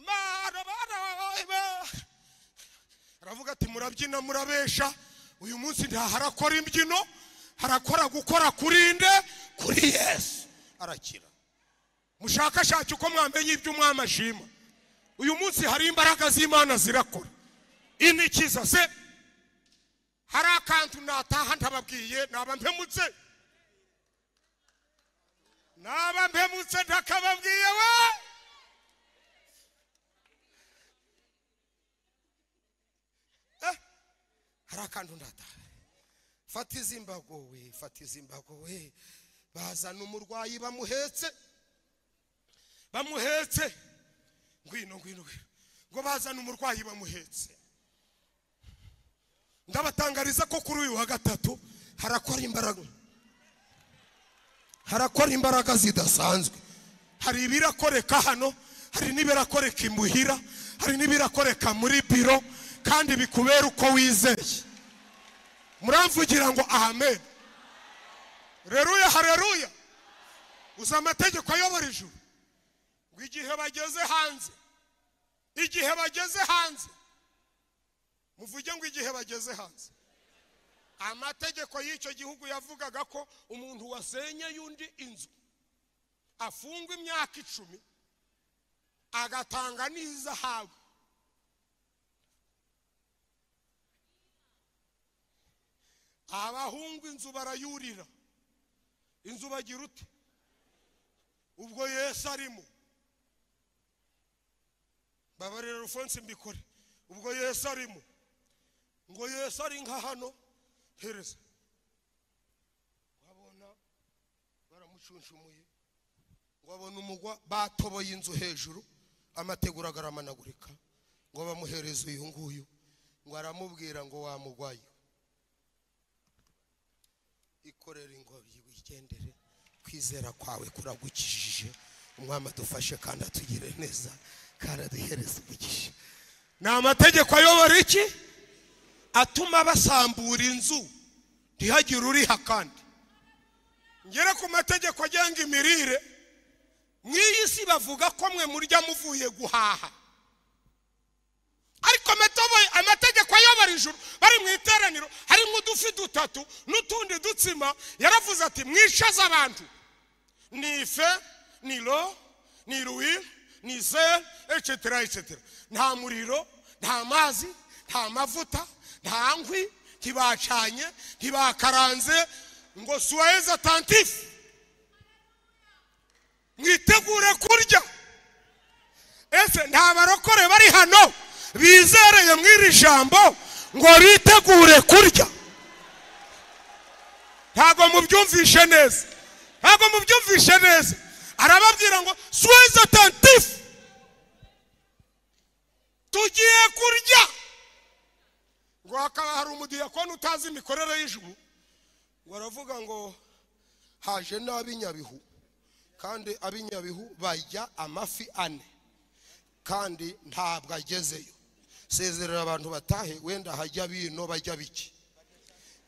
Mara, bara, bara. aravuga ati murabyina murabesha uyu munsi ntaharakora imbyino harakora gukora kuri nde kuri yesu arakira mushakashake uko mwamenye ibyo umwami ashima uyu munsi hari imbaraga z'imana zirakora inikiza se hari akantu nataha ntababwiye naba mpemutse naba mpemutse ntakababwiye we Eh, hari akantu ndataha fata izi mbago we fata izi mbago we bazana umurwayi bamuhetse bamuhetse ngwino ngwino ngwino ngo bazana umurwayi bamuhetse ndabatangariza ko kuri uyu wa gatatu harakora imbaraga harakora imbaraga zidasanzwe hari ibirakoreka hano hari n'ibirakoreka imuhira hari n'ibirakoreka muri biro kandi bikubera uko wizeye muramvugira ngo amen reruya hareruya uzi amategeko ayobora ijuru ngo igihe bageze hanze igihe bageze hanze muvuge ngo igihe bageze hanze amategeko y'icyo gihugu yavugaga ko umuntu wasenye y'undi inzu afungwa imyaka icumi agatanga n'izahabu abahungu inzu barayurira inzu bagira ute ubwo yesu arimo babarira rufonse mbikore ubwo yesu arimo ngo yesu ari nka hano hereza wabona baramucunshumuye ngo abona umugwa batoboye inzu hejuru amategura agaramanagurika ngo bamuhereze uyu nguyu ngo aramubwira ngo wamugwaye ikorera ingobyi wigendere kwizera kwawe kuragukijije umwami adufashe kandi atugire neza kandi aduhereze umugisha ni amategeko ayobora iki atuma basambura inzu ntihagire uriha kandi ngere ku mategeko agenga imirire mw'iyi si bavuga ko mwe murya muvuye guhaha ariko amatobo- amategeko ayobora ijuru bari mu iteraniro harimo udufi dutatu n'utundi dutsima yaravuze ati mwicaze abantu ni ife ni ro ni ruwi ni ze ecetera ecetera nta muriro nta mazi nta mavuta nta nkwi ntibacanye ntibakaranze ngo suwayeze atantifu mwitegure kurya ese nta barokore bari hano bizereye mu iri jambo ngo bitegure kurya ntabwo mubyumvishe neza ntabwo mubyumvishe neza arababwira ngo suwezi atantifu tugiye kurya ngo hakaba hari umudiyakoni utazi imikorere y'ijuru ngo aravuga ngo haje n'ab'inyabihu kandi ab'inyabihu bajya amafi ane kandi ntabwo agezeyo sezerera abantu batahe wenda hajya bino bajya biki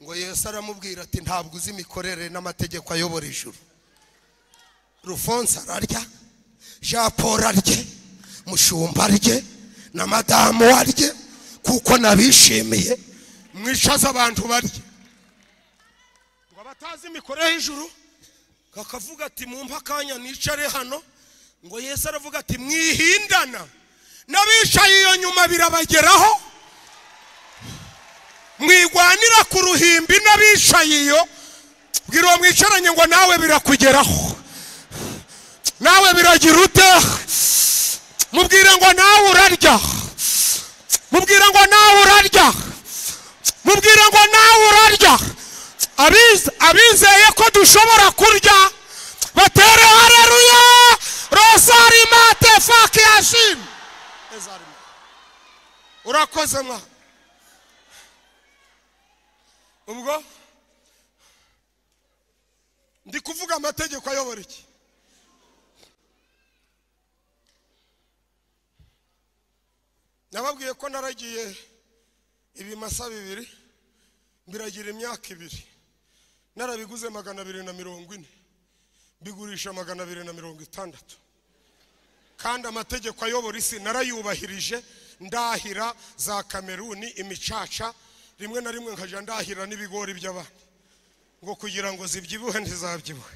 ngo yesu aramubwira ati ntabwo uzi imikorere n'amategeko ayobora ijuru rufonse ararya jean paul arye mushumba arye na madamu arye kuko nabishimiye mwicaze abantu barye ngo abatazi imikorere y'ijuru kakavuga ati mumpe akanya nicare hano ngo yesu aravuga ati mwihindana n'abicaye iyo nyuma birabageraho mwigwanira ku ruhimbi n'abicaye iyo bwira uwo mwicaranye ngo nawe birakugeraho nawe biragira ute mubwire ngo nawe urarya mubwire ngo nawe urarya mubwire ngo nawe urarya Abiz- abizeye ko dushobora kurya batere hareruya rosari mate faki yashim urakoze mwa ubwo ndi kuvuga amategeko ayobora iki nababwiye ko naragiye ibimasa bibiri mbiragira imyaka ibiri narabiguze magana abiri na mirongo ine mbigurisha magana abiri na mirongo itandatu kandi amategeko ayobora isi narayubahirije ndahira za kameruni imicaca rimwe na rimwe nkajya ndahira n'ibigori by'abandi ngo kugira ngo zibyibuhe ntizabyibuhe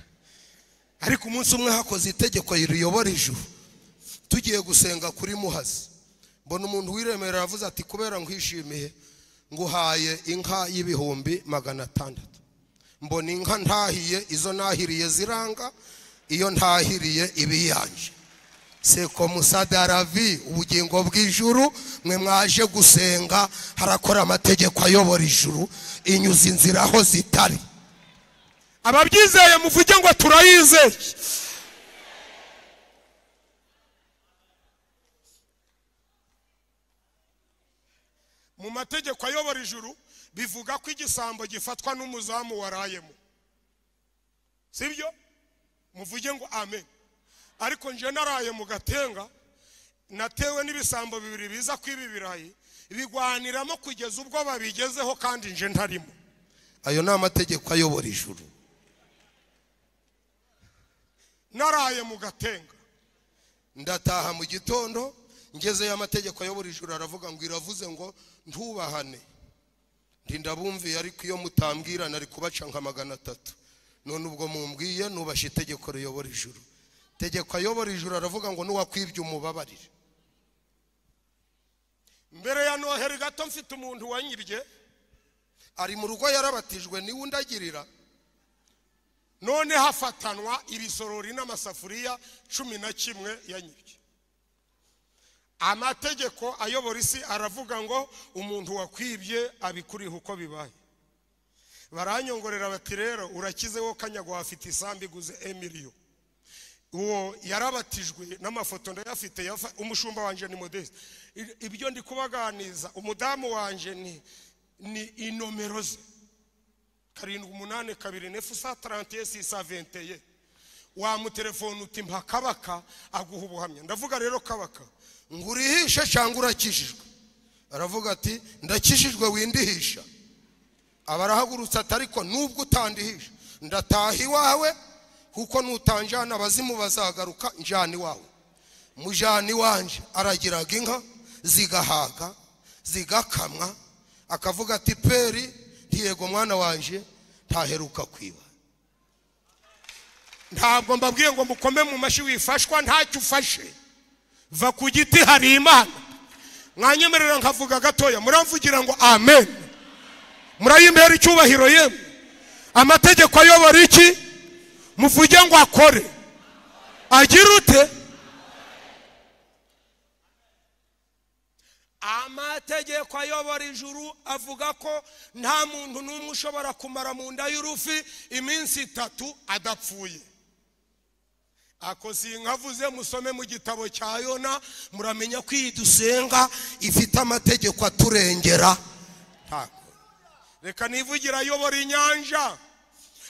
ariko umunsi umwe hakoze itegeko riyobora ijuru tugiye gusenga kuri muhazi mbona umuntu wiremerera avuze ati kubera nkwishimiye nguhaye inka y'ibihumbi magana atandatu mbona inka ntahiye izo nahiriye ziranga iyo ntahiriye iba iyanje seko musadaravi ubugingo bw'ijuru mwe mwaje gusenga harakora amategeko ayobora ijuru inyuza inzira aho zitari ababyizeye muvuge ngo turayizeye mu mategeko ayobora ijuru bivuga ko igisambo gifatwa n'umuzamu warayemo sibyo muvuge ngo amen ariko njye naraye mu gatenga natewe n'ibisambo bibiri biza kw'ibi birayi bigwaniramo kugeza ubwo babigezeho kandi njye ntarimo ayo ni amategeko ayobora ijuru naraye mu gatenga ndataha mu gitondo ngezeyo amategeko ayobora ijuru aravuga ngo iravuze ngo ntubahane ndabumviye ariko iyo mutambwira nari kubaca nka magana atatu none ubwo mumbwiye nubashe itegeko riyobora ijuru tegeko ayobora ijuru aravuga ngo n'uwakwibye umubabarire mbere ya noheri gato mfite umuntu wanyirye ari mu rugo yarabatijwe niwe undagirira none hafatanwa ibisorori n'amasafuriya cumi na kimwe yanyirye amategeko ayobora isi aravuga ngo umuntu wakwibye abikuriha uko bibaye baranyongorera bati rero urakize wo kanyagwa wafite isambu iguze emiriyo uwo yarabatijwe n'amafoto ndayafite umushumba wanjye ni modeste ibyo ndi kubaganiza umudamu wanjye ni inomero ze karindwi umunani kabiri nefu sa tarante sisa venteye wamutelefone uti mpa kabaka aguha ubuhamya ndavuga rero kabaka ngo urihishe cyangwa urakijijwe aravuga ati ndakijijwe windihisha aba arahagurutse ati ariko nubwo utandihisha ndataha iwawe kuko nutanjana abazimu bazagaruka njyana iwawe mujyana iwanje aragiraga inka zigahaga zigakamwa akavuga ati peri ntiyego mwana wanje ntaheruka kwiba ntabwo mbabwiye ngo mukome mu mashyi wifashwa ntacyo ufashe va ku giti hari imana mwanyemerera nkavuga gatoya muramvugira ngo amen murayimera icyubahiro yemwe amategeko ayobora iki muvuge ngo akore agira ute amategeko ayobora ijuru avuga ko nta muntu n'umwe ushobora kumara mu nda y'urufi iminsi itatu adapfuye ako si nkavuze musome mu gitabo cya yona muramenya ko iyi dusenga ifite amategeko aturengera reka nivugira ayobora inyanja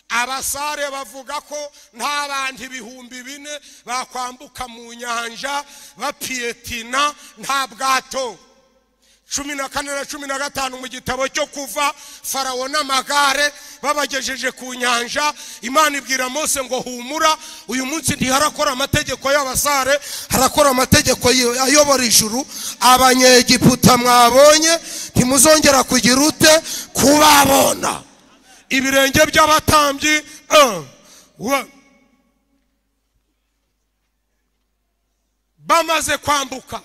abasare bavuga ko nta bantu ibihumbi bine bakwambuka mu nyanja bapiyetina nta bwato cumi na kane na cumi na gatanu mu gitabo cyo kuva farawo n'amagare babagejeje ku nyanja imana ibwira Mose ngo humura uyu munsi ntiharakora amategeko y'abasare harakora amategeko ayobora ijuru abanyegiputa mwabonye ntimuzongera kugira ute kubabona ibirenge by'abatambyi bamaze kwambuka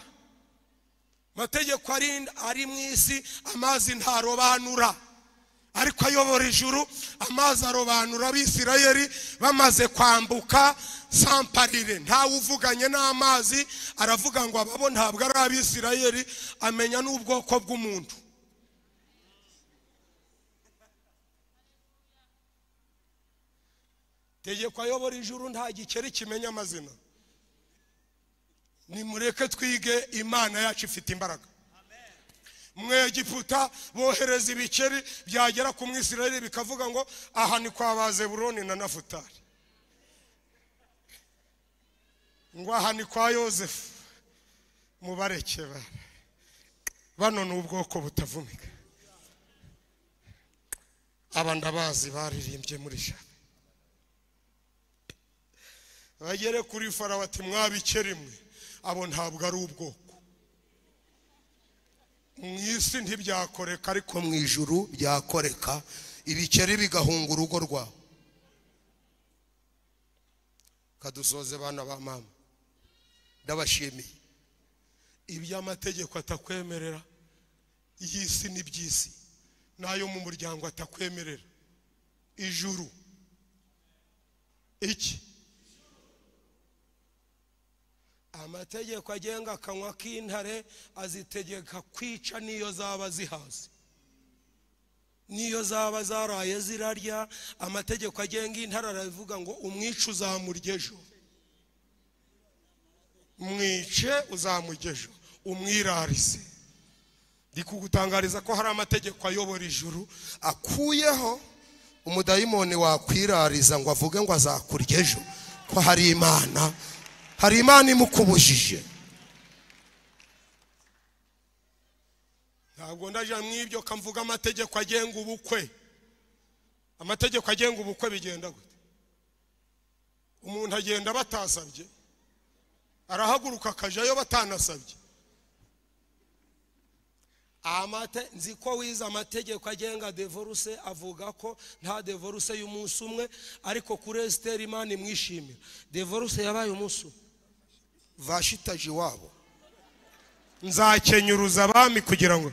amategeko ari mu isi amazi ntarobanura ariko ayobora ijuru amazi arobanura abisirayeri bamaze kwambuka samparire ntawe uvuganye n'amazi aravuga ngo ababo ntabwo ari abisirayeri amenya n'ubwoko bw'umuntu tegeko ayobora ijuru nta gikeri kimenya amazina nimureke twige imana yacu ifite imbaraga mwegiputa bohereza ibikeri byagera ku mwisirayeli bikavuga ngo aha ni kwa bazeburoni na nafutari ngo aha ni kwa yosefu mubareke bana bano ni ubwoko butavumika aba ndabazi baririmbye muri shaka bagere kuri farawo ati mwabike rimwe abo ntabwo ari ubwoko mu isi ntibyakoreka ariko mu ijuru byakoreka ibikeri bigahunga urugo rwawe kadusoze bana ba mama ndabashimiye ibyo amategeko atakwemerera y'isi n'iby'isi n'ayo mu muryango atakwemerera ijuru iki amategeko agenga akanywa k'intare azitegeka kwica n'iyo zaba zihaze n'iyo zaba zaraye zirarya amategeko agenga intare aravuga ngo umwice uzamurya ejo mwice uzamurya ejo umwirarize ndi kugutangariza ko hari amategeko ayobora ijuru akuyeho umudayimoni wakwirariza ngo avuge ngo azakurya ejo ko hari imana hari imana imukubujije ntabwo ndaje mw'ibyo kamvuga amategeko agenga ubukwe amategeko agenga ubukwe bigenda gute umuntu agenda batasabye arahaguruka akajyayo batanasabye amate nzi ko wize amategeko agenga devoruse avuga ko nta devoruse y'umunsi umwe ariko kuri esiteri imana imwishimira devoruse yabaye umunsi umwe vashitaje iwabo nzakenyuruza abami kugira ngo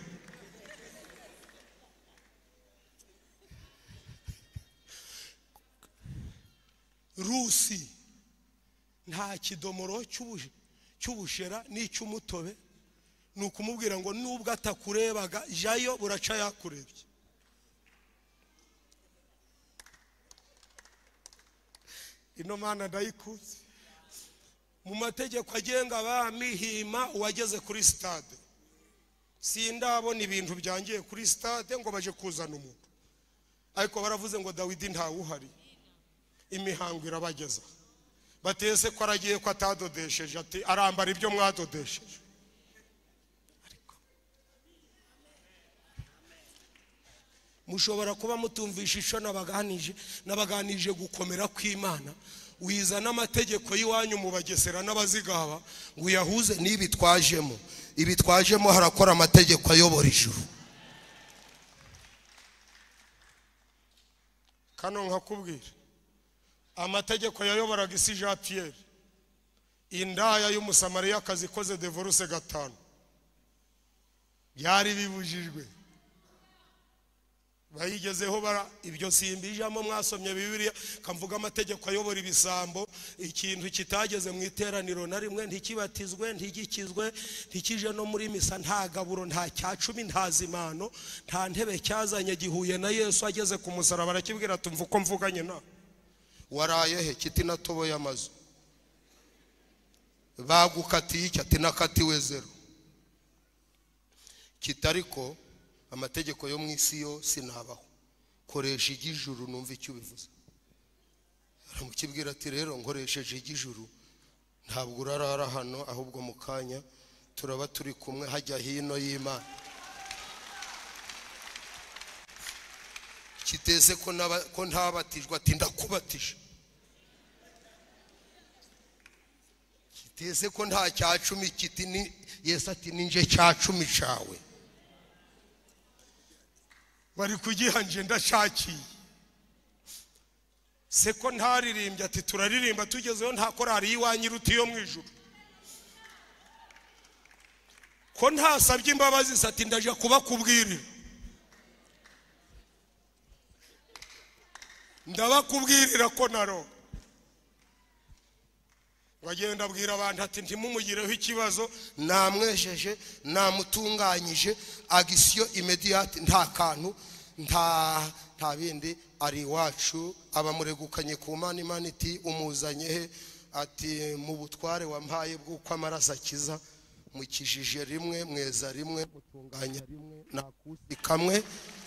rusi nta kidomoro cy'ubushera n'icy'umutobe ni ukumubwira ngo nubwo atakurebaga jayo buraca yakurebye ino mana ndayikunze mu mategeko agenga abami hima uwageze kuri sitade sindabona ibintu byangiye kuri sitade ngo baje kuzana umuntu ariko baravuze ngo dawidi ntawuhari imihango irabageza batese ko aragiye ko atadodesheje ati arambara ibyo mwadodesheje mushobora kuba mutumvisha icyo nabaganije nabaganije gukomera kw'imana wiza n'amategeko y'iwanyu mu bagesera n'abazigaba ngo uyahuze n'ibi twajemo ibi twajemo harakora amategeko ayobora ijuru kano nkakubwira amategeko yayoboraga isi jean pierre indaya y'umusamariyakazi ikoze devoruse gatanu byari bibujijwe bayigezeho bara ibyo simbijamo mwasomye bibiliya kamvuga amategeko ayobora ibisambo ikintu kitageze mu iteraniro na rimwe ntikibatizwe ntigikizwe ntikije no muri misa nta gaburo nta cyacumi nta zimano nta ntebe cyazanye gihuye na yesu ageze ku musaraba arakibwira tumva uko mvuganye na waraye he kiti natoboye amazu bagukatiye iki ati nakatiwe zeru kitariko amategeko yo mu isi yo sinabaho koresha igijuru numva icyo ubivuze aramukibwira ati rero nkoresheje igijuru ntabwo urarara hano ahubwo mu kanya turaba turi kumwe hajya hino y'imana kiteze ko ntabatijwe ati ndakubatije kiteze ko nta cyacumi kiti yesi ati ninje cyacumi cyawe bari kugihanje ndashakiye se ko ntaririmbye ati turaririmba tugezeho nta korari y'iwanyu iruta iyo mu ijoro ko ntasabye imbabazi se ati ndaje kubakubwirira ndabakubwirira ko naro bagenda abwira abantu ati ntimumugireho ikibazo namwejeje namutunganyije agisiyo imediyati nta kantu nta bindi ari iwacu abamuregukanye ku mana imana iti umuzanye he ati mu butware wampaye bw'uko amaraso akiza mukijije rimwe mweza rimwe mutunganya rimwe nakusi kamwe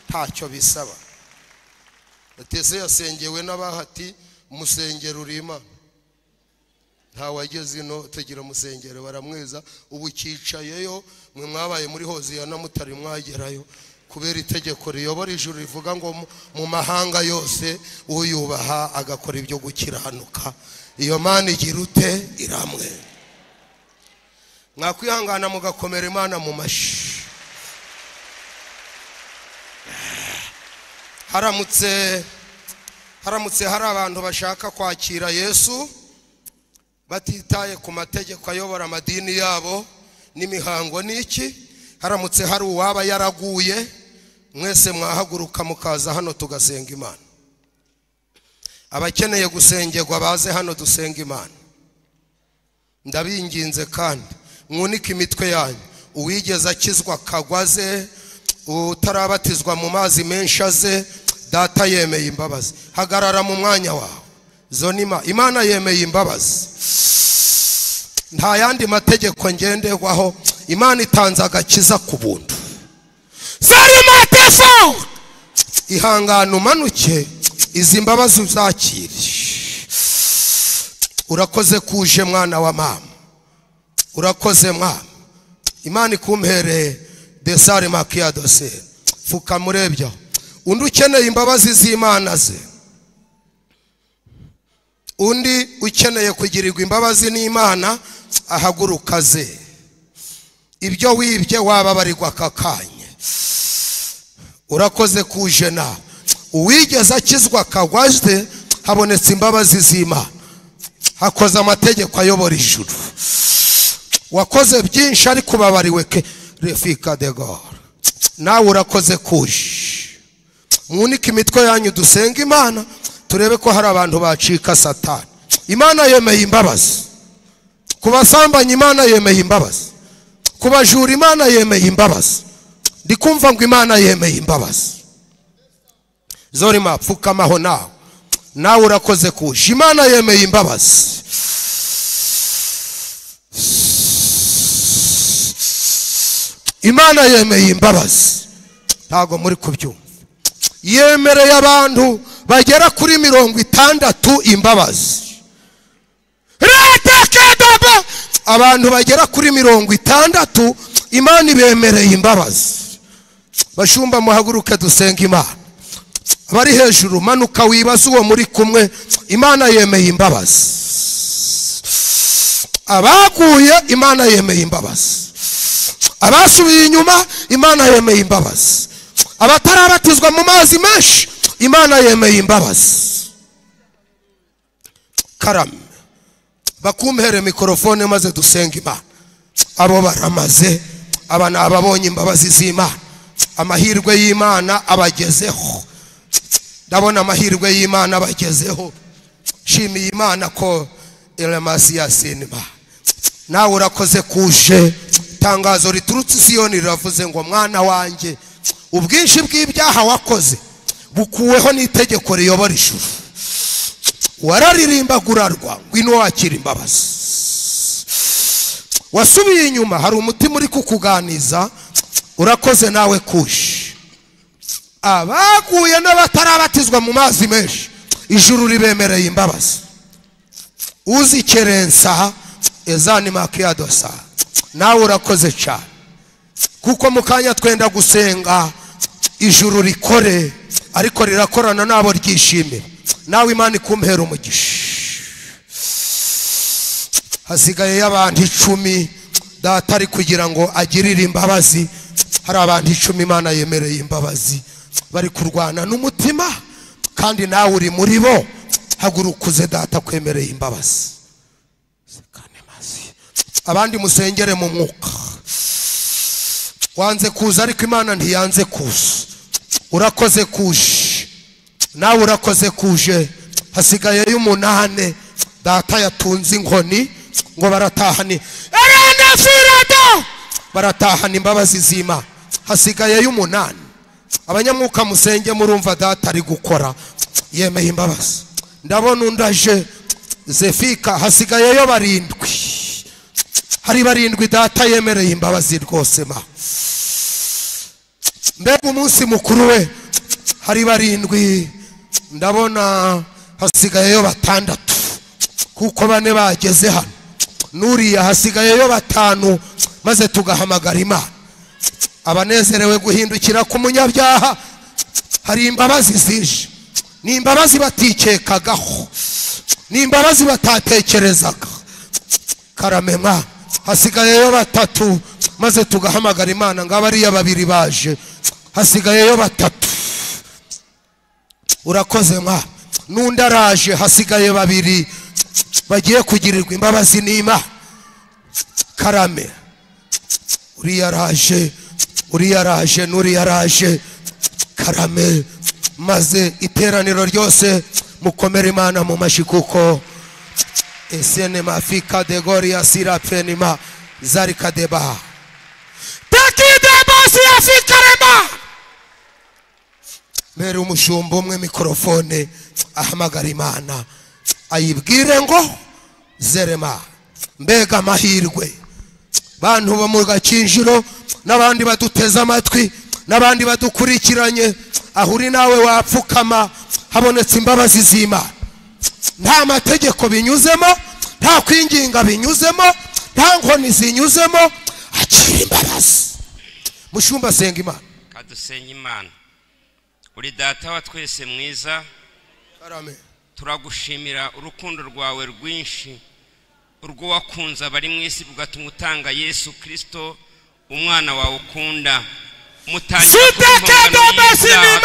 ntacyo bisaba bateze yasengewe n'abahati umusengero uri imana nta wageze ino tugira umusengero baramweza ubu ucyicayeyo mwe mwabaye muri hoziya na mutari mwagerayo kubera itegeko riyobora ijuru rivuga ngo mu- mu mahanga yose uyubaha agakora ibyo gukiranuka iyo mana igira ute iramwe mwakwihangana mugakomera imana mu mashyi haramutse haramutse hari abantu bashaka kwakira yesu batitaye ku mategeko ayobora amadini yabo n'imihango n'iki haramutse hari uwaba yaraguye mwese mwahaguruka mukaza hano tugasenga imana abakeneye gusengerwa baze hano dusenga imana ndabinginze kandi mwunike imitwe yanyu uwigeze akizwa akagwa aze utarabatizwa mu mazi menshi aze data yemeye imbabazi hagarara mu mwanya wawe zonima imana yemeye imbabazi nta yandi mategeko ngenderwaho imana itanze agakiza ku buntu zari mateso ihangane umanuke izi mbabazi uzakire urakoze kuje mwana wa mama urakoze mwana imana ikumpereye desare makiya dose fuka murebya undi ukeneye imbabazi z'imana ze undi ukeneye kugirirwa imbabazi n'imana ahaguruka ze ibyo wibye wababarirwa aka kanya urakoze kuje nawe uwigeze akizwa akagwa ze habonetse imbabazi z'imana hakoze amategeko ayobora ijuru wakoze byinshi ariko ubabariwe ke refika de gora nawe urakoze kuje mwunike imitwe yanyu dusenge imana turebe ko hari abantu bacika satani imana yemeye imbabazi ku basambanyi imana yemeye imbabazi ku bajura imana yemeye imbabazi ndi kumva ngo imana yemeye imbabazi zorima pfukamaho nawe nawe urakoze kuje imana yemeye imbabazi imana yemeye imbabazi ntabwo muri kubyumva yemereye abantu bagera kuri mirongo itandatu imbabazi Rete kedaba! abantu bagera kuri mirongo itandatu imana ibemereye imbabazi bashumba muhaguruke dusenga imana abari hejuru manuka wibaze uwo muri kumwe imana yemeye imbabazi abaguye imana yemeye imbabazi abasubiye inyuma imana yemeye imbabazi abatarabatizwa mu mazi menshi imana yemeye imbabazi karame bakumhere mikorofone maze dusenga imana abo baramaze aba ni ababonye imbabazi z'imana amahirwe y'imana abagezeho ndabona amahirwe y'imana abagezeho shimiye imana ko elemasi yasinima nawe urakoze kuje itangazo riturutse isiyoni riravuze ngo mwana wanjye ubwinshi bw'ibyaha wakoze bukuweho n'itegeko riyobora ijuru wararirimbaga urarwa ngwino wakira imbabazi wasubiye inyuma hari umutima uri kukuganiza urakoze nawe kuje abaguye n'abatarabatizwa mu mazi menshi ijuru ribemereye imbabazi uzikerensa ezani makiyadosa nawe urakoze cyane kuko mu kanya twenda gusenga ijuru rikore ariko rirakorana nabo ryishimira nawe imana ikumpera umugisha hasigaye y'abantu icumi data ari kugira ngo agirire imbabazi hari abantu icumi imana yemereye imbabazi bari kurwana n'umutima kandi nawe uri muri bo haguruka uze data kwemereye imbabazi abandi musengere mu mwuka wanze kuza ariko imana ntiyanze kuza urakoze kuje nawe urakoze kuje hasigaye y'umunane data yatunze inkoni ngo baratahane Arana firada! baratahana imbabazi z'imana hasigaye y'umunane abanyamwuka musenge murumva data ari gukora yemeye imbabazi ndabona undi aje zefika hasigayeyo barindwi hari barindwi data yemereye imbabazi rwose ma mbega umunsi mukuru we hari barindwi ndabona hasigayeyo batandatu kuko bane bageze hano n'uriya hasigayeyo batanu maze tugahamagara imana abanezerewe guhindukira ku munyabyaha hari imbabazi zije ni imbabazi batikekagaho ni imbabazi batatekerezaga karame mwa hasigayeyo batatu maze tugahamagara imana ngo abariya babiri baje hasigayeyo batatu urakoze mwa n'undi araje hasigaye babiri bagiye kugirirwa imbabazi n'imana karame uriya araje uriya araje n'uriya araje karame maze iteraniro ryose mukomere imana mu mashyi kuko esene mafi kadegoria sirapfenima zari kadebaha tekidebasi afikarema mbere umushumba umwe mikorofone ahamagara imana ayibwire ngo zerema mbega amahirwe bantu bo mu gakinjiro n'abandi baduteze amatwi n'abandi badukurikiranye aho uri nawe wapfukama habonetse imbabazi z'imana nta mategeko binyuzemo nta kwinginga binyuzemo nta nkoni zinyuzemo akira imbabazi mushumba asenga imana kadusenge imana uri data wa twese mwiza karame turagushimira urukundo rwawe rwinshi urwo wakunze abari mu isi bugatuma utanga yesu kirisito umwana wawe ukunda mutangira Sitekendo mbesima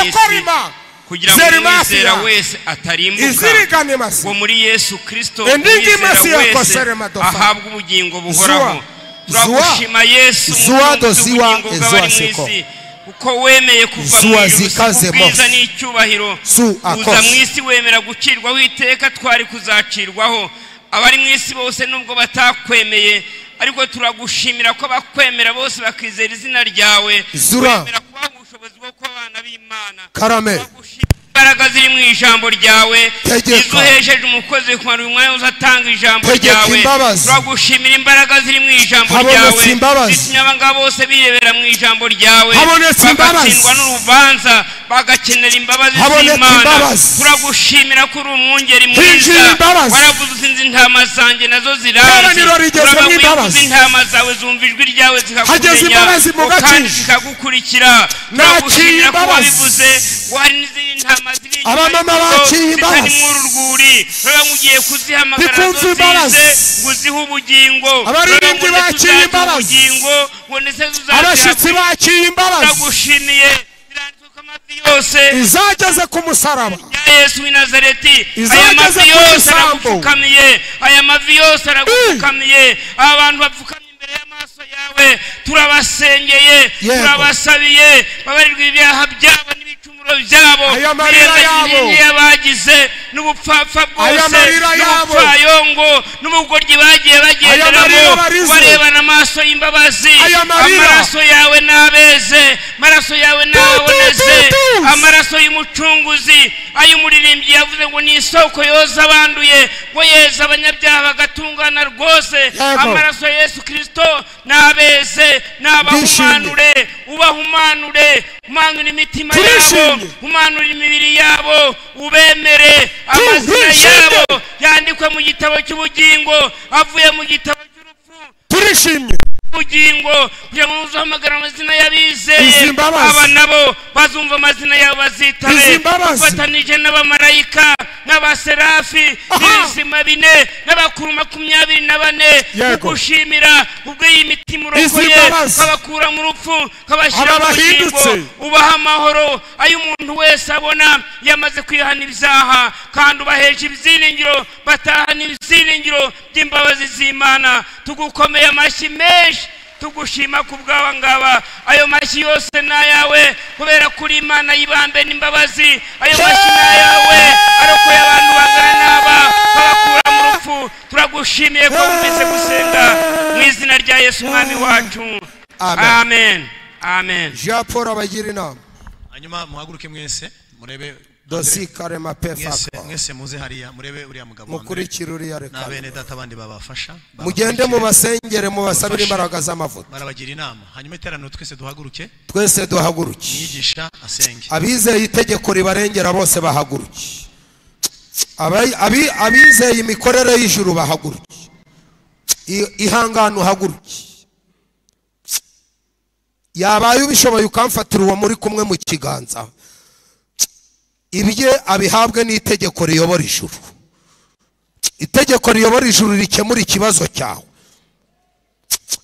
dekorima. kugira ngo Zerima umwizera siya. wese atarimbuka izirigane wo masi muri yesu kirisito Endingi masi ya umwizera wese kosere madofa. ahabwa ubugingo buhoraho Zuwa. turagushima yesu Zuwa do mukunzi ziwa, w'ubugingo ezuwa bw'abari mu seko. isi kuko wemeye kuva mu Zuwa ijuru si zikaze kubwiza mose. n'icyubahiro Su uza akose. mu isi wemera gucirwaho iteka twari kuzacirwaho abari mu isi bose nubwo batakwemeye ariko turagushimira ko bakwemera bose bakizera izina ryawe Zura. wemera kubaha ubushobozi bwo kuba abana b'imana karame turagushimira imbaraga ziri mu ijambo ryawe Tegeka. izuhesheje umukozi kumara uyu mwanya wose atanga ijambo Tegeka ryawe imbabazi. turagushimira imbaraga ziri mu ijambo Habonetse ryawe imbabazi. zitumye abangaba bose birebera mu ijambo ryawe Habonetse imbabazi. bagatsindwa n'urubanza bagakenera imbabazi Habonetse z'imana imbabazi. turagushimira ko uri umwungeri mwiza Hinjira imbabazi. waravuze usinze intama zanjye nazo zirazi Iteraniro rigezemo Urababwiye ko imbabazi. uzi intama zawe zumva ijwi ryawe Hageze zikakumenya imbabazi mu kandi gakinjiro. zikagukurikira Nakira turagushimira ko imbabazi. wabivuze wari n'izindi ntama ziri inyuma Abamama y'izo bakiye imbabazi. zitari mu urwuri reba mugiye kuzihamagara Bikumva nazo imbabazi. zize ngo uzihe ubugingo Abaririmbyi Reba ngo ndetse bakiye uzagira imbabazi. ubugingo ngo ndetse abashyitsi zuzatera bakiye imbabazi turagushimiye biranditse ko amavi yose izageze ku musaraba ya yesu w'i nazareti aya Izageze mavi ku yose isambu. aragupfukamiye aya mavi yose aragupfukamiye aba bantu bapfukamye imbere y'amaso yawe turabasengeye Yego. turabasabiye babarirwa ibyaha byabo n'ibicumuro byabo Aya marira yabo. birengagiye bagize n'ubupfapfa Aya bwose marira yabo. n'ubupfayongo n'ubugoryi bagiye marira bagenderamo barize. barebana amaso y'imbabazi Aya marira. amaraso yawe n'abeze amaraso yawe n'aboneze tu, tu. amaraso y'umucunguzi ay'umuririmbyi yavuze ngo ni isoko yoza abanduye ngo yeza abanyabyaha bagatungana rwose Yego. amaraso ya yesu kirisito n'abeze n'abahumanure ubahumanure umanure imitima yabo Turishimye. umanure imibiri yabo ubemere amazina Turishimye. yabo yandikwe mu gitabo cy'ubugingo avuye mu gitabo cy'urupfu turishimye ubugingo kugira ngo uzahamagara amazina y'abizeye Izi mbabazi. aba nabo bazumva amazina yabo Izi bazitabe mbabazi. bafatanije n'abamarayika n'abaserafi Aha. n'ibizima bine n'abakuru makumyabiri na bane Yego. kugushimira ubwo iyi mitima urokoye mbabazi. ukabakura mu rupfu ukabashyira Aba mu bahindutse. bugingo ubaha amahoro ayo umuntu wese abona yamaze kwihana ibyaha kandi ubahesha ibyiringiro batahana ibyiringiro by'imbabazi z'imana tugukomeye amashyi menshi tugushima ku bwaba ngaba ayo mashyi yose ni ayawe kubera ko uri imana y'ibambe n'imbabazi ayo mashyi ni ayawe arokoye abantu bangana n'aba babakura mu rupfu turagushimiye ko wumvise gusenga mu izina rya yesu umwami wacu Amen. amen amen jean paul abagira inama hanyuma muhaguruke mwese murebe dosikare mwese mapefako mwese muze hariya murebe uriya mugabo wa mbere mukurikire uriya reka n'abene data abandi babafasha mugende babakurikire, mubasengere mubasabire imbaraga z'amavuta barabagira inama hanyuma iteraniro twese duhaguruke twese duhaguruke mwigisha asenge abizeye itegeko ribarengera bose bahaguruke Abayi- abi- abizeye imikorere y'ijuru bahaguruke I- ihangane uhaguruke yabaye ubishoboye ukamfatira uwo muri kumwe mu kiganza ibye abihabwe n'itegeko riyobora ijuru itegeko riyobora ijuru rikemura ikibazo cyawe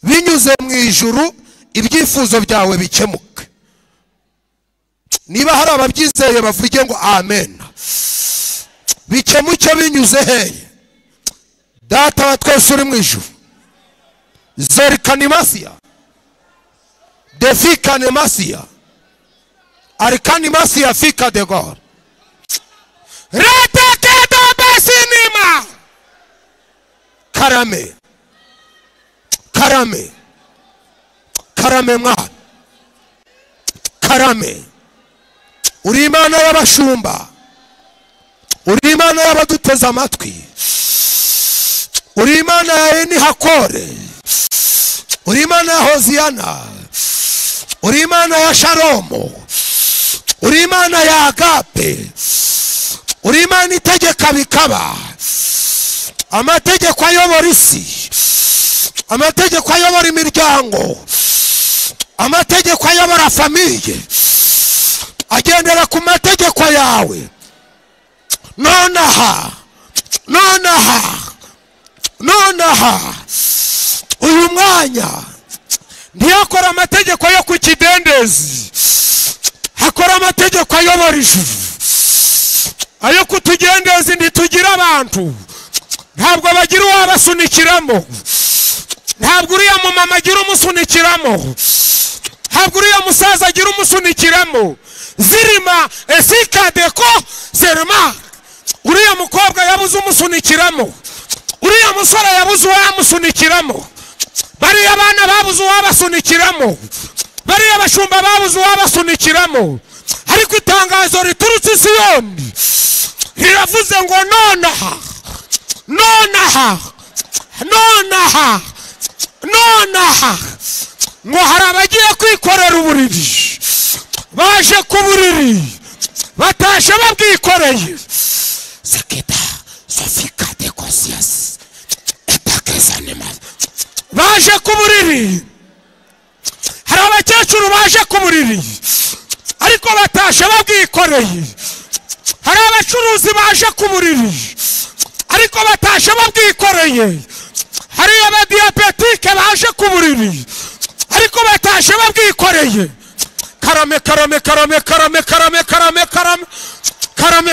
binyuze mu ijuru ibyifuzo byawe bikemuke niba hari ababyizeye bavuge ngo amen bikemuke binyuze heye data wa twese uri mu ijuru zorikanimasiya defikanimasiya arikanimasiya fika de gor retekedobesinima karame karame karame mwana karame uri imana y'abashumba uri imana y'abaduteze amatwi uri imana ya enihakore uri imana ya hoziyana uri imana ya sharomu uri imana ya agape uri imana itegeka bikaba amategeko ayobora isi amategeko ayobora imiryango amategeko ayobora famiye agendera ku mategeko yawe nonaha nonaha nonaha uyu mwanya ntiyakora amategeko yo ku kidendezi hakora amategeko ayobora ijuru ayo ku tugendezi ntitugira abantu ntabwo bagira uwabasunikiramo ntabwo uriya mumama agira umusunikiramo ntabwo uriya musaza agira umusunikiramo zirima esikadeko serima uriya mukobwa yabuze umusunikiramo uriya musore yabuze uwamusunikiramo bariya bana babuze uwabasunikiramo bariya bashumba babuze uwabasunikiramo ariko itangazo riturutse i siyoni riravuze ngo nonaha nonaha nonaha nonaha ngo hari abagiye kwikorera uburiri baje ku buriri batashe babwikoreye sekeda sofika dekosiyasi etakizanima baje ku buriri hari abakecuru baje ku buriri ariko batashe babwikoreye hari abacuruzi baje ku buriri ariko batashe babwikoreye hari abadiyabetike baje ku buriri ariko batashe babwikoreye karame karame karame karame karame karame karame karame karame